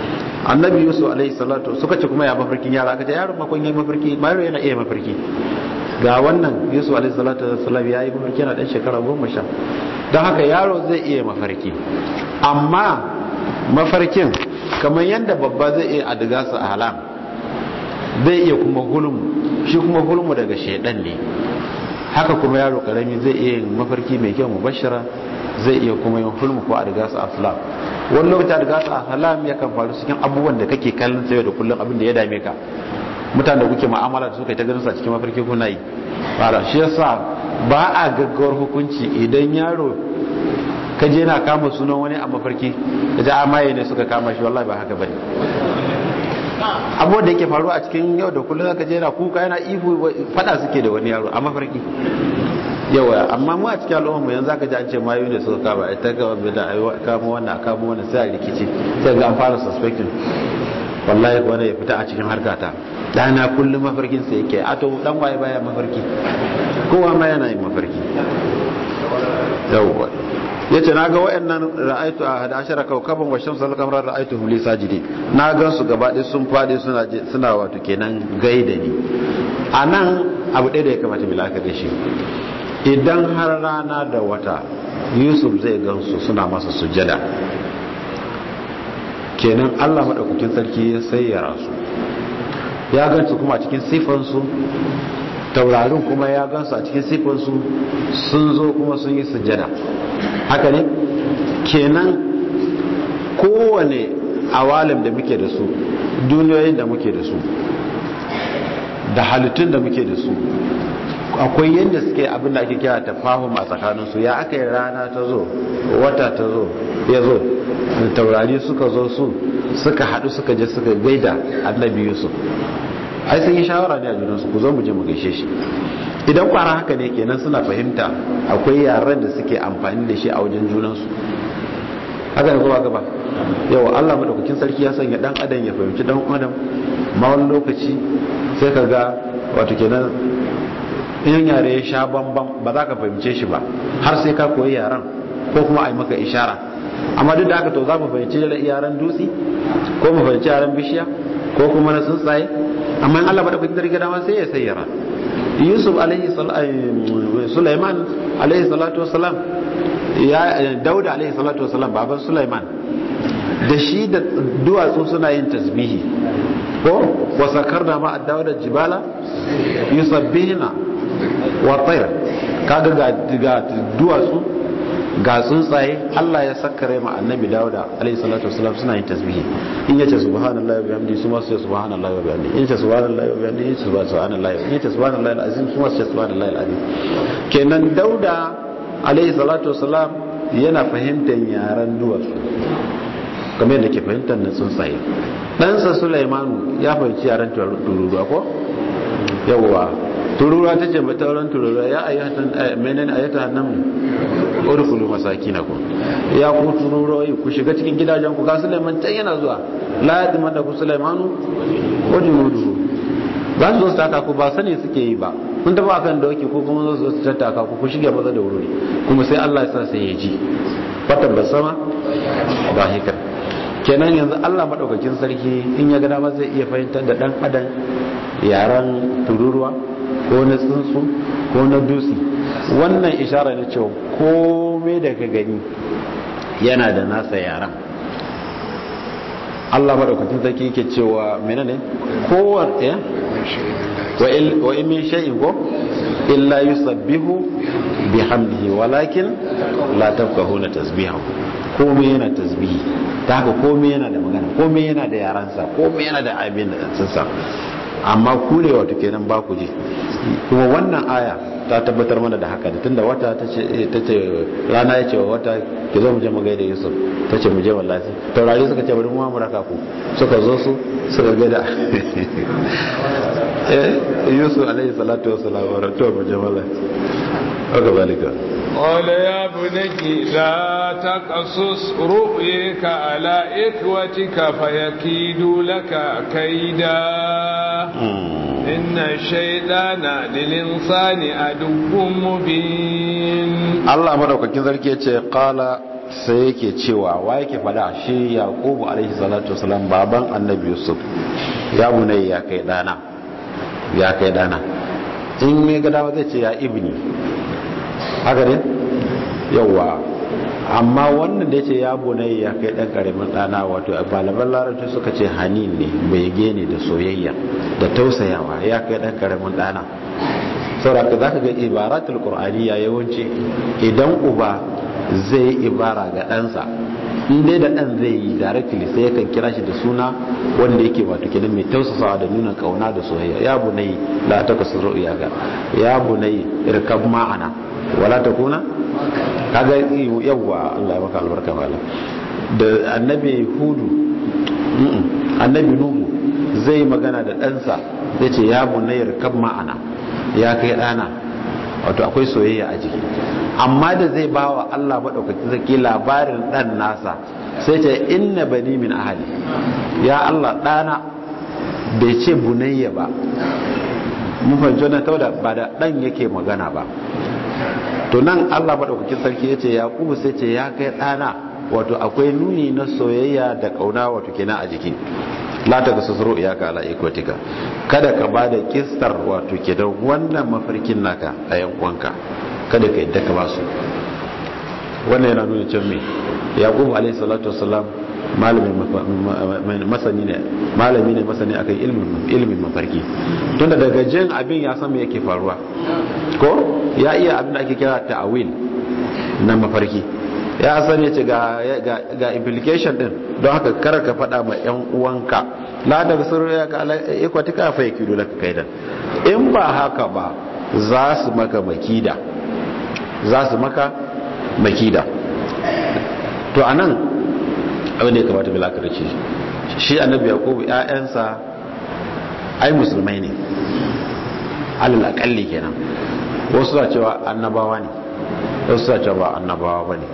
annabi yusuf alaihi salatu suka ce kuma ya mafarkin yara aka ce yaron makon yayi mafarki yaro yana iya mafarki ga wannan yusuf alaihi salatu wasallam yayi mafarki yana dan shekara goma sha don haka yaro zai iya mafarki amma mafarkin kamar yadda babba zai iya adiga su a halam zai iya kuma hulmu shi kuma hulmu daga shaidan ne haka kuma yaro karami zai iya yin mafarki mai kyau mubashara zai iya kuma yin hulmu ko adiga su a salam wani lokaci adiga su a halam yakan faru cikin abubuwan da kake kallon sayo da kullum abin da ya dame ka mutane da kuke mu'amala da suka yi ta ganin sa cikin mafarki kuna yi fara shi yasa ba a gaggawar hukunci idan yaro ka je na kama sunan wani a mafarki da ja amaye ne suka kama shi wallahi ba haka bane abubuwan da yake faruwa a cikin yau da kullum zaka je na kuka yana ihu fada suke da wani yaro a mafarki yawa amma mu a cikin al'umma mu yanzu zaka ji an ce mayu ne suka kama ita ga da kama wannan kama wannan sai a rikici sai ga an fara suspecting wallahi wanda ya fita a cikin harkata dana kullum mafarkin sa yake a to dan waye baya mafarki kowa ma yana yin mafarki yawwa yace naga wayannan ra'aitu a hada ashara kawkaban wa shamsu al-qamara ra'aitu hum li sajidi na gan su gaba ɗaya sun fadi suna suna wato kenan gaida ni anan abu ɗaya da ya kamata mu laka da shi idan har rana da wata Yusuf zai gansu suna masa sujjada kenan Allah madaukakin sarki ya sayyara su ya gansu kuma cikin sifansu taurarin kuma ya gansu a cikin sifansu sun zo kuma sun yi sujjada haka ne kenan kowane awalim da muke da su duniyoyin da muke da su da halittun da muke da su akwai yadda suke abinda ake kira ta fahim a tsakaninsu ya aka yi rana ta zo wata ta zo ya zo taurari suka zo su suka haɗu suka je suka gaida annabi yusuf ai sun yi shawara ne a junansu ku zo mu je mu gaishe shi idan kwara haka ne kenan suna fahimta akwai yaran da suke amfani da shi a wajen junansu haka ne kuma gaba yau Allah madaukakin sarki ya sanya dan adam ya fahimci dan adam ma wani lokaci sai ka ga wato kenan in yare ya sha bambam ba za ka fahimce shi ba har sai ka koyi yaran ko kuma a yi maka ishara amma duk da haka to za mu fahimci yaran dutse ko mu fahimci yaran bishiya ko kuma na tsuntsaye amma in Allah madaukakin sarki dama sai ya sayyara yusuf alaihi sulaiman alaihi salatu wasalam ya dauda alaihi salatu wasalam baban sulaiman da shi da duwatsu suna yin tasbihi ko wasakar da ma da jibala yusabbihina wa tayr kaga ga duwatsu ga tsuntsaye Allah ya sakkare ma annabi Dawuda alayhi salatu wasalam suna yin tasbihi in yace subhanallahi wa bihamdihi su ma su subhanallahi wa bihamdihi in yace subhanallahi wa bihamdihi in yace subhanallahi in yace subhanallahi alazim su ma su subhanallahi alazim kenan Dauda alayhi salatu wasalam yana fahimtar yaran duwatsu kamar yadda ke fahimtar na tsuntsaye ɗansa Sulaimanu ya fahimci yaran tururuwa ko yawwa tururuwa ta ce mata wurin tururuwa ya ayyatan menene ayyata nan urkulu masakinakum ya ku tururuwa ku shiga cikin gidajen ku ga Sulaiman can yana zuwa la yadima da ku Sulaimanu wa junuduhu za su zo su taka ku ba sani suke yi ba kun taba kan doki ko kuma zo su tattaka ku ku shige maza da wuri kuma sai Allah ya sa sai ya ji fatan basama ba hikar kenan yanzu Allah madaukakin sarki in ya ga dama zai iya fahimtar da dan adam yaran tururuwa ko na tsuntsu ko na dutse wannan ishara ne cewa komai da ka gani yana da nasa yaran Allah madaukakin sarki yake cewa menene kowar ya wa in min shay'in ko illa yusabbihu bihamdihi walakin la tafqahuna tasbihahu komai yana tasbihi ta haka komai yana da magana komai yana da yaransa komai yana da abin da tsansa amma ku ne wato kenan ba ku je kuma wannan aya ta tabbatar mana da haka da tunda wata ta ce rana ya ce wa wata ki zo mu je mu gaida Yusuf ta ce mu je wallahi taurari suka ce bari mu mu raka ku suka zo su suka gaida eh Yusuf alaihi salatu wassalam wa to mu je wallahi haka balika قال يا بني لا تقصص رؤيك على إخوتك فيكيدوا لك كيدا إن الشيطان للإنسان عدو مبين الله مدوكاkin sarki yace qala sai yake cewa wa yake fada shi yaqubu alaihi salatu wasalam baban annabi yusuf ya bunai ya kai dana ya kai dana in me ga dawa zai ce ya ibni haka ne yawa amma wannan da yace ya bunai ya kai dan karamin dana wato malaman larabci suka ce hanin ne bai gene da soyayya da tausayawa ya kai dan karamin dana saboda za ka ga ibaratul qur'aniya yawanci idan uba zai ibara ga ɗansa in dai da ɗan zai yi directly sai yakan kira shi da suna wanda yake wato kenan mai tausasawa da nuna kauna da soyayya ya bunai la takasuru iyaka ya bunai irkab ma'ana wala takuna kaga yawa Allah ya maka albarka mala da annabi hudu annabi nuhu zai magana da ɗansa zai ce ya bunai irkab ma'ana ya kai ɗana wato akwai soyayya a jiki amma da zai ba wa Allah maɗaukaki zaki labarin ɗan nasa sai ce inna bani min ahali ya Allah ɗana bai ce bunayya ba mun fahimci wannan tauda ba da ɗan yake magana ba to nan Allah maɗaukakin sarki ya ce yaƙubu sai ce ya kai ɗana wato akwai nuni na soyayya da ƙauna wato kenan a jiki la ta gasu zuru iyaka ala ikwatika kada ka ba da kistar wato ke da wannan mafarkin naka a yankonka kada ka yadda ka ba su wannan yana nuna can me yaqub alayhi salatu wassalam malami masani ne malami ne masani akan ilmin ilmin mafarki tunda daga jin abin ya san me yake faruwa ko ya iya abin da ake kira ta'awil na mafarki ya san ya ce ga implication din don haka kar ka faɗa ma yan uwanka la da sirru ya ka ikwatika fa yakidu laka kaidan in ba haka ba za su maka makida za su maka makida to anan abin da ya kamata bilaka da ce shi annabi yakubu ƴaƴansa ai musulmai ne alal akalli kenan wasu na cewa annabawa ne wasu na cewa ba annabawa ba ne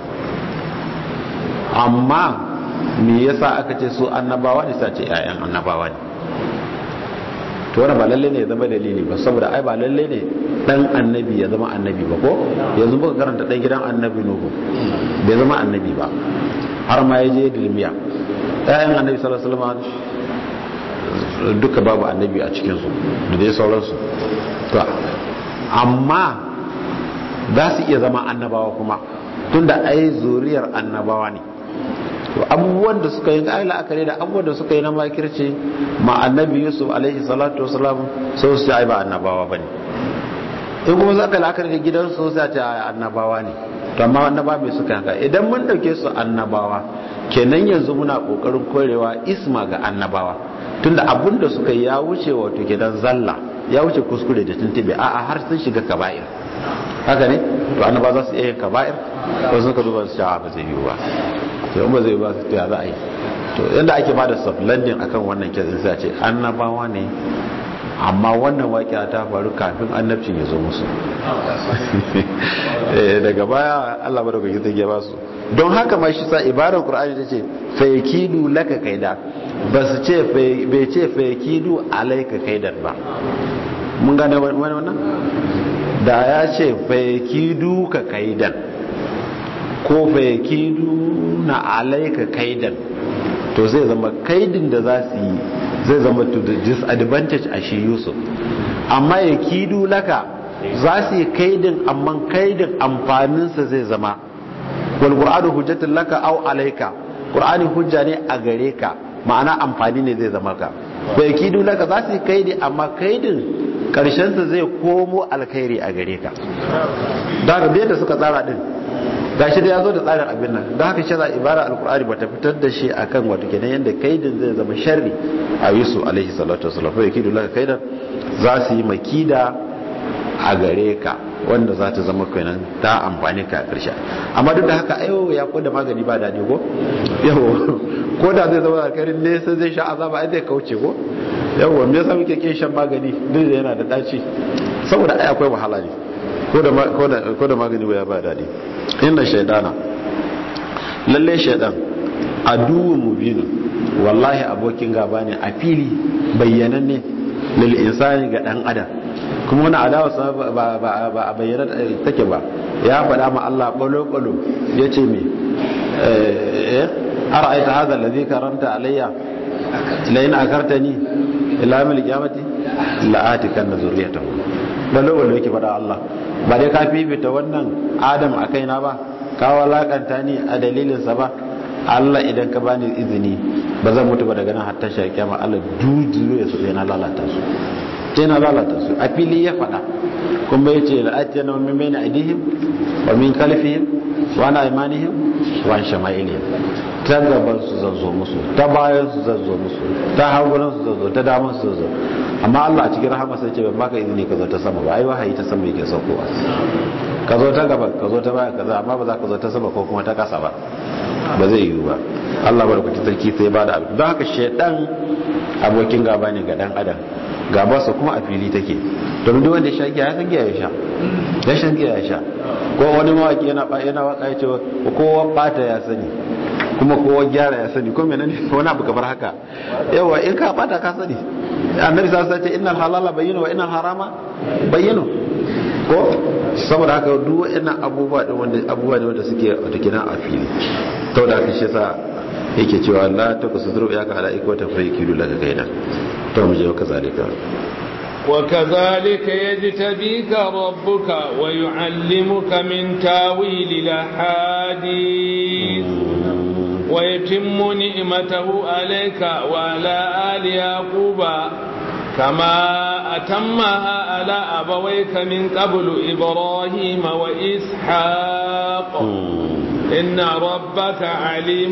amma me yasa aka ce su annabawa ne sace ƴaƴan annabawa ne to wannan ba lalle ne ya zama dalili ba saboda ai ba lalle ne dan annabi ya zama annabi ba ko yanzu muka karanta dan gidan annabi nuhu bai zama annabi ba har ma yaje dilmiya ƴaƴan annabi sallallahu alaihi wasallam duka babu annabi a cikin su da dai sauransu to amma za su iya zama annabawa kuma tunda ai zuriyar annabawa ne to abubuwan da suka yi ga la'akari da abubuwan da suka yi na makirci ma annabi yusuf alaihi salatu wasalam sai su ai ba annabawa bane in kuma za ka la'akari da gidansu sai ce annabawa ne to amma annaba mai suka haka idan mun dauke su annabawa kenan yanzu muna kokarin korewa isma ga annabawa tunda abun da suka yi ya wuce wato gidan zalla ya wuce kuskure da tuntube a'a har sun shiga kaba'ir haka ne to annaba za su iya yin kaba'ir ko sun ka duba su cewa ba zai yi ba to in ba zai ba su ya za a yi to yadda ake ba da sublandin akan wannan kesin sai ce annabawa ne amma wannan waƙiya ta faru kafin annabcin ya zo musu daga baya Allah ba da kwakin ta ba su don haka ma shi sa ibarar qur'ani ta ce fayakidu laka kaida ba su ce bai ce fayakidu alaika kaidan ba mun gane wannan da ya ce fayakidu ka kaidan ko fayakidu na alaika kaidan to zai zama kaidin da za su yi zai zama to the disadvantage a shi yusuf amma ya kidu laka za su yi kaidin amma kaidin amfaninsa zai zama wal qur'anu hujjatun laka aw alayka qur'ani hujja ne a gare ka ma'ana amfani ne zai zama ka wa yakidu laka za su yi kaidi amma kaidin karshen sa zai komo alkhairi a gare ka da ga da suka tsara din gashi da ya zo da tsarin abin nan don haka shara ibara alkur'ani ba ta fitar da shi akan wato kenan yadda kaidin zai zama sharri a yusuf alaihi salatu wasallam fa yakidu laka kaidan za su yi makida a gare ka wanda za ta zama kenan ta amfani ka a ƙarshe amma duk da haka ayo ya ko da magani ba daɗi ko yawo ko da zai zama alkarin ne sai zai sha azaba ai zai kauce ko yawo me yasa muke kin shan magani duk da yana da ɗaci saboda ai akwai wahala ne ko da magani ba ya ba daɗi inna shaidana lalle shaidan aduwwun mubinu wallahi abokin gaba ne a fili bayyananne lil insani ga dan adam kuma wani adawa ba ba a bayyana take ba ya faɗa ma Allah balo balo yace me ara'aita hadha alladhi karamta alayya la in akartani ila yawmil qiyamati la atikanna zurriyatahu lalle wanda yake faɗa Allah ba dai ka fifita wannan Adam a kaina ba ka walakanta ni a dalilin sa ba Allah idan ka bani izini ba zan mutu ba daga nan hatta shi kiyama Allah dudu ya su sai na lalata su sai na lalata su a fili ya faɗa kuma yace la atiyana min bayni aidihim wa min khalfihim wa an aymanihim wa an shama'ilihim ta gaban su zazzo musu ta bayan su zazzo musu ta hagunan su zazzo ta daman su zazzo amma Allah a cikin rahama sai ce ban baka izini ka zo ta sama ba ai wahayi ta sama yake saukowa ka zo ta gaba ka zo ta baya kaza amma ba za ka zo ta sama ko kuma ta kasa ba ba zai yiwu ba Allah barkatun sarki sai ba da abu don haka shaidan abokin gaba ne ga dan adam gabarsa kuma a fili take domin duk wanda ya sha giya ya san giya ya sha ya shan giya ya sha ko wani mawaki yana yana waka ya ce kowa bata ya sani kuma kowa gyara ya sani ko menene wani abu kamar haka yawa in ka bata ka sani annabi sallallahu alaihi wasallam innal halala bayyinu wa innal harama bayyinu ko saboda haka duk waɗannan abubuwa da wanda abubuwa ne wanda suke wata kina a fili to da haka shi yasa yake cewa la takusuru ya ka ala ikwata fa yakidu laka kaida to mu je wa kazalika وكذلك يجتبيك ربك ويعلمك من تاويل الاحاديث ويتم نعمته عليك وعلى آل يعقوب كما أتمها على أبويك من قبل إبراهيم وإسحاق إن ربك عليم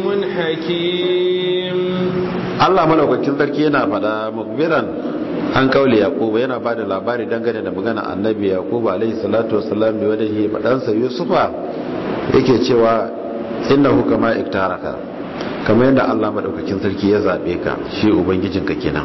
حكيم Allah malaukakin sarki yana fada mukbiran an kaule yaquba yana bada labari dangane da magana annabi yaquba alaihi salatu wassalam da wadahi fadansa yusufa yake cewa innahu kama iktaraka kamar yadda Allah madaukakin sarki ya zabe ka shi ubangijinka kenan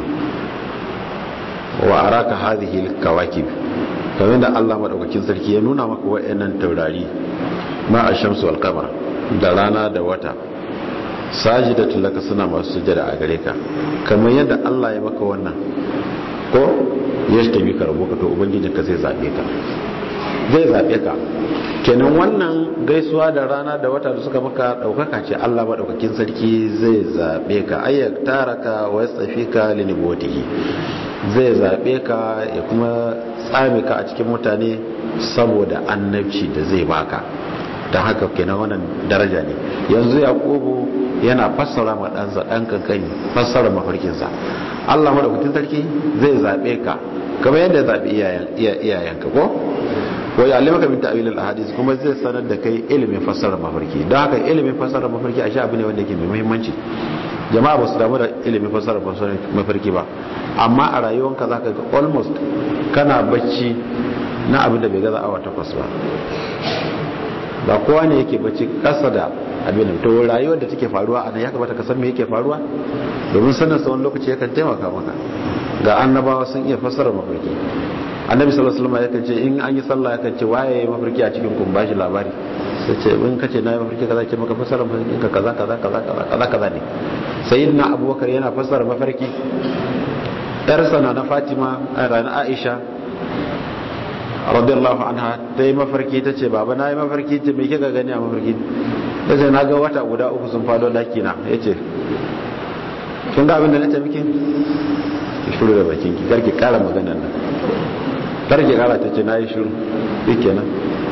wa araka hadhihi alkawakib kamar yadda Allah madaukakin sarki ya nuna maka wayannan taurari ma ash-shamsu wal qamar da rana da wata sajidatu laka suna masu sujada a gare ka kamar yadda Allah ya maka wannan ko ya tabi ka rabu ka to ubangijinka zai zabe ka zai zabe ka kenan wannan gaisuwa da rana da wata da suka maka daukaka ce Allah madaukakin sarki zai zabe ka ayyak taraka wa yastafika li nubutihi zai zabe ka ya kuma tsame ka a cikin mutane saboda annabci da zai baka don haka kenan wannan daraja ne yanzu yaqubu yana fassara ma ɗansa ɗan kankani fassara mafarkinsa Allah madaukakin sarki zai zabe ka kamar yadda ya zabi iyayenka ko wa ya'lamaka min ta'wil al-ahadith kuma zai sanar da kai ilimin fassarar mafarki don haka ilimin fassarar mafarki a sha abu ne wanda yake mai muhimmanci jama'a ba su damu da ilimin fassarar mafarki ba amma a rayuwanka zaka ga almost kana bacci na abin da bai gaza awa takwas ba ba kowa ne yake bacci kasa da abin da to rayuwar da take faruwa a nan ya kamata ka san me yake faruwa domin sanin sa wani lokaci yakan taimaka maka ga annabawa sun iya fassarar mafarki annabi sallallahu alaihi wasallam yakan ce in an yi sallah yakan ce waye yayi mafarki a cikin kun bashi labari sai ce in kace na yi mafarki kaza ce maka fassara mafarki ka kaza kaza kaza kaza kaza kaza ne sayyidina abubakar yana fassara mafarki yar sana na fatima a ranar aisha radiyallahu anha ta yi mafarki ta ce baba na yi mafarki ce me kika gani a mafarki ta ce na ga wata guda uku sun fado daki na ya ce kin ga abin da na ce miki ki shuru da bakin ki karki kara maganar nan karki kara ta ce na yi shuru shi kenan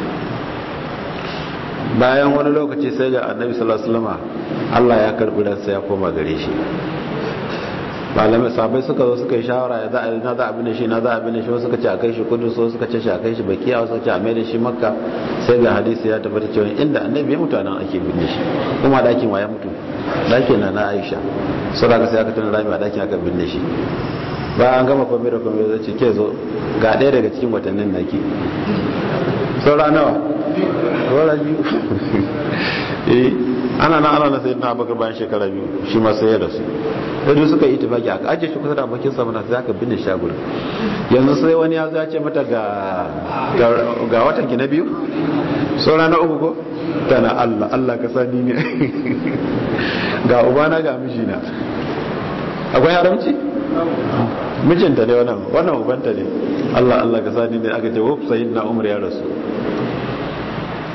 bayan wani lokaci sai ga annabi sallallahu alaihi wasallam Allah ya karbi ransa ya koma gare shi malamai sabai suka zo suka yi shawara ya za a na za a bine shi na za a bine shi wasu suka ce a kai shi kudu so suka ce shi a kai shi bakiya wasu suka ce a mai da shi makka sai ga hadisi ya tabbata cewa inda annabi ya mutu nan ake binne shi kuma dakin wa ya mutu dakin na na aisha sau da sai aka tuna rami a dakin aka binne shi bayan an gama kwamfe da kwamfe zai ce ke zo ga ɗaya daga cikin watannin naki saura nawa saura biyu eh ana na ana na sai na bakar bayan shekara biyu shi ma sai ya rasu sai suka yi tafaki aka ajiye shi kusa da bakin sa mana sai aka binne shi a gurin yanzu sai wani ya zace mata ga ga watan ki na biyu saura na uku ko tana Allah Allah ka sani ne ga ubana ga mijina akwai haramci mijinta ne wannan wannan ubanta ne Allah Allah ka sani ne aka ce wuf sayyidina Umar ya rasu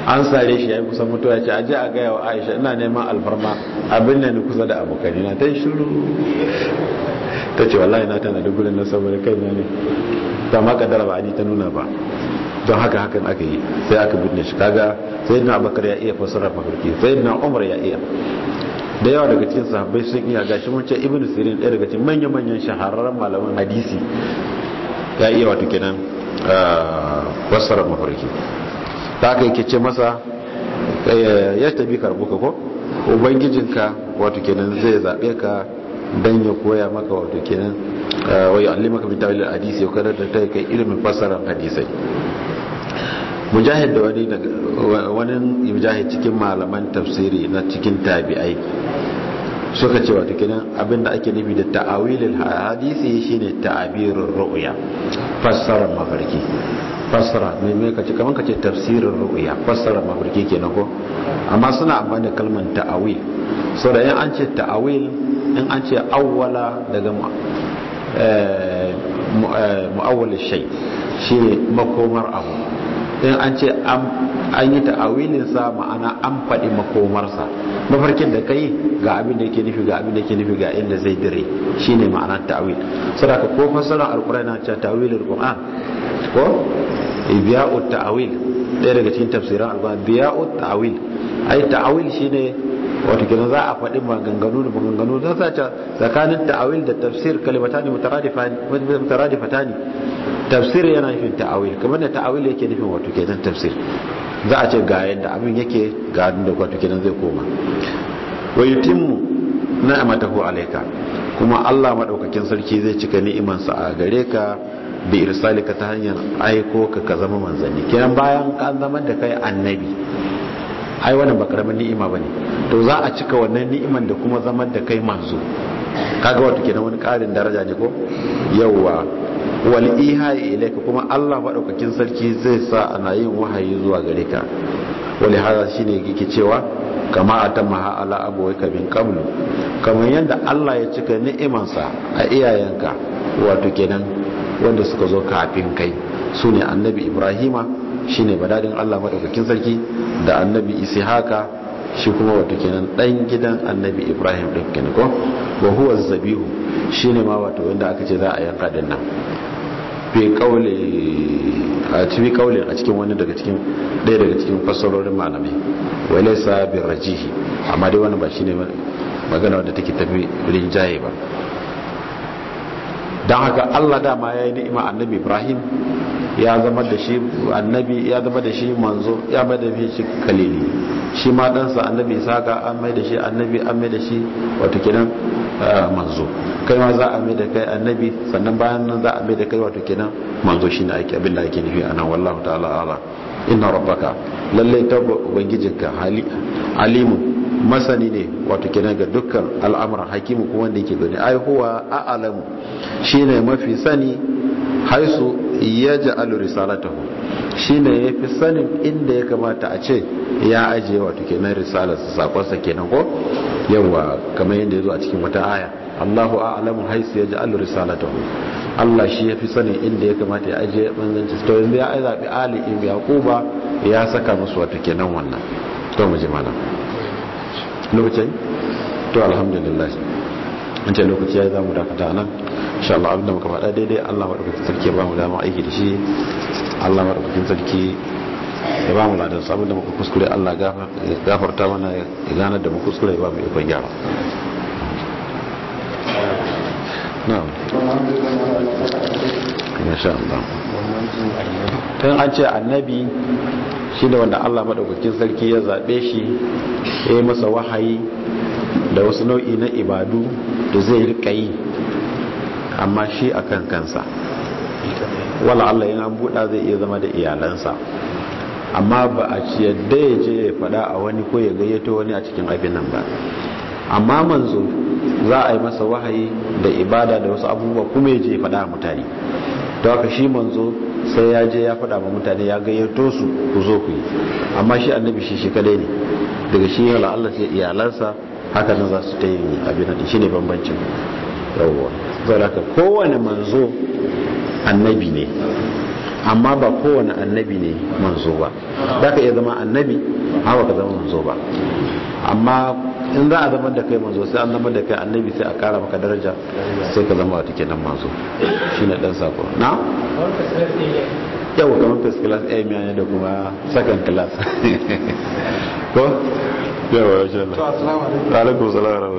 an sare shi ya yi kusan mutuwa ce aje a gaya wa aisha ina neman alfarma abin da ni kusa da abokani na ta yi shuru ta ce wallahi na tana da gudun na saboda kai ne ta ma kaddara ba a ta nuna ba don haka hakan aka yi sai aka binne shi kaga sai na abakar ya iya fassara mafarki sai na umar ya iya da yawa daga cikin sahabbai sun iya gashi mun ce ibnu sirin ɗaya daga cikin manyan manyan shahararren malaman hadisi ya iya wato kenan fassara mafarki ta aka yake ce masa ya tabi karbuka ko ubangijinka wato kenan zai zaɓe ka dan ya koya maka wato kenan wa yu'allimaka min tawil hadisi ya kada da kai ilimin fassarar hadisai mujahid da wani daga wani mujahid cikin malaman tafsiri na cikin tabi'ai suka ce wato kenan abinda ake nufi da ta'awilul hadisi shine ta'abirur ru'ya fassarar mafarki fassara mai mai kace kaman kace tafsirin ru'ya fassara mafarki kenan ko amma suna amfani da kalmar ta'awil so da in an ce ta'awil in an ce awwala daga mu'awwal shay shine makomar abu in an ce an yi ta'awilin sa ma'ana an faɗi makomarsa mafarkin da kai ga abin da yake nufi ga abin da yake nufi ga inda zai dire shine ma'anar ta'awil saboda ko fassarar alqur'ani na ce ta'awilul qur'an ko biya'ut ta'awil ɗaya daga cikin tafsiran alqur'ani biya'ut ta'awil ai ta'awil shine wato kenan za a faɗi maganganu da maganganu za sa tsakanin ta'awil da tafsir kalimatani mutaradifatani tafsir yana nufin ta'awil kamar da ta'awil yake nufin wato kenan tafsir za a ce ga yadda abin yake ga da wato kenan zai koma wa yutimmu ni'matahu alayka kuma Allah madaukakin sarki zai cika ni'imansa a gare ka bi irsalika ta hanyar aiko ka ka zama manzanni kenan bayan ka zama da kai annabi ai wannan ba karamin ni'ima bane to za a cika wannan ni'iman da kuma zaman da kai manzo kaga wato kenan wani karin daraja ne ko yawa wal ihai ilayka kuma Allah madaukakin sarki zai sa ana yin wahayi zuwa gare ka wali hada shine yake cewa kama atamma ala abawayka bin qablu kamar yadda Allah ya cika ni'imansa a iyayenka wato kenan wanda suka zo kafin kai sune annabi Ibrahima shine badadin Allah madaukakin sarki da annabi Ishaka shi kuma wato kenan dan gidan annabi Ibrahim din kenan ko wa huwa zabihu shine ma wato wanda aka ce za a yanka din nan fi kaule a cikin kaule a cikin wani daga cikin ɗaya daga cikin fassarorin malamai wa laysa bi rajihi amma dai wannan ba shine magana wadda take tafi rinjaye ba dan haka Allah dama yayi ni'ima annabi Ibrahim ya zama da shi annabi ya zama da shi manzo ya mai da shi kalili shi ma ɗansa annabi Isaka an mai da shi annabi an mai da shi wato kenan manzo kai ma za a mai da kai annabi sannan bayan nan za a mai da kai wato kenan manzo shine ake abin da ake nufi anan wallahu ta'ala ala inna rabbaka lalle ta ubangijinka alimu masani ne wato kenan ga dukkan al'amuran hakimu kuma wanda yake gani ai huwa a'lamu shine mafi sani haisu yaj'alu risalatahu shine yafi sanin inda ya kamata a ce ya ajiye wato kenan risalar sakonsa kenan ko yawa kamar yadda yazo a cikin wata aya Allahu a'lamu haisu yaj'alu risalatahu Allah shi yafi sanin inda ya kamata ya ajiye manzanci to yanzu ya zabi Ali ibn Yaquba ya saka musu wato kenan wannan to mu ji mana lokacin to alhamdulillah an ce lokaci ya zamu dakata nan insha Allah abinda muka faɗa daidai Allah madaukakin sarki ya ba mu dama aiki da shi Allah madaukakin sarki ya ba mu ladan abinda muka kuskure Allah gafarta mana ya ganar da mu kuskure ya ba mu ikon gyara na'am insha Allah tun an ce annabi shi da wanda Allah madaukakin sarki ya zaɓe shi ya yi masa wahayi da wasu nau'i na ibadu da zai rika yi amma shi a kan kansa wala Allah yana buɗa zai iya zama da iyalansa amma ba a ci yadda ya je ya faɗa a wani ko ya gayyato wani a cikin abin nan ba amma manzo za a yi masa wahayi da ibada da wasu abubuwa kuma ya je ya faɗa a mutane da haka shi manzo sai ya je ya faɗa ma mutane ya gayyato su ku zo ku yi amma shi annabi shi shi kadai ne daga shi yana Allah sai iyalansa haka nan za su ta yi abin da shi ne bambancin yawwa zai haka kowane manzo annabi ne amma ba kowane annabi ne manzo ba za ka iya zama annabi amma ba ka zama manzo ba amma in za a zama da kai manzo sai an zama da kai annabi sai a kara maka daraja sai ka zama wata kenan manzo shi ne dan sako na? yau kamar first class a miya da kuma second class ko? yawa ya shi Allah alaikum salam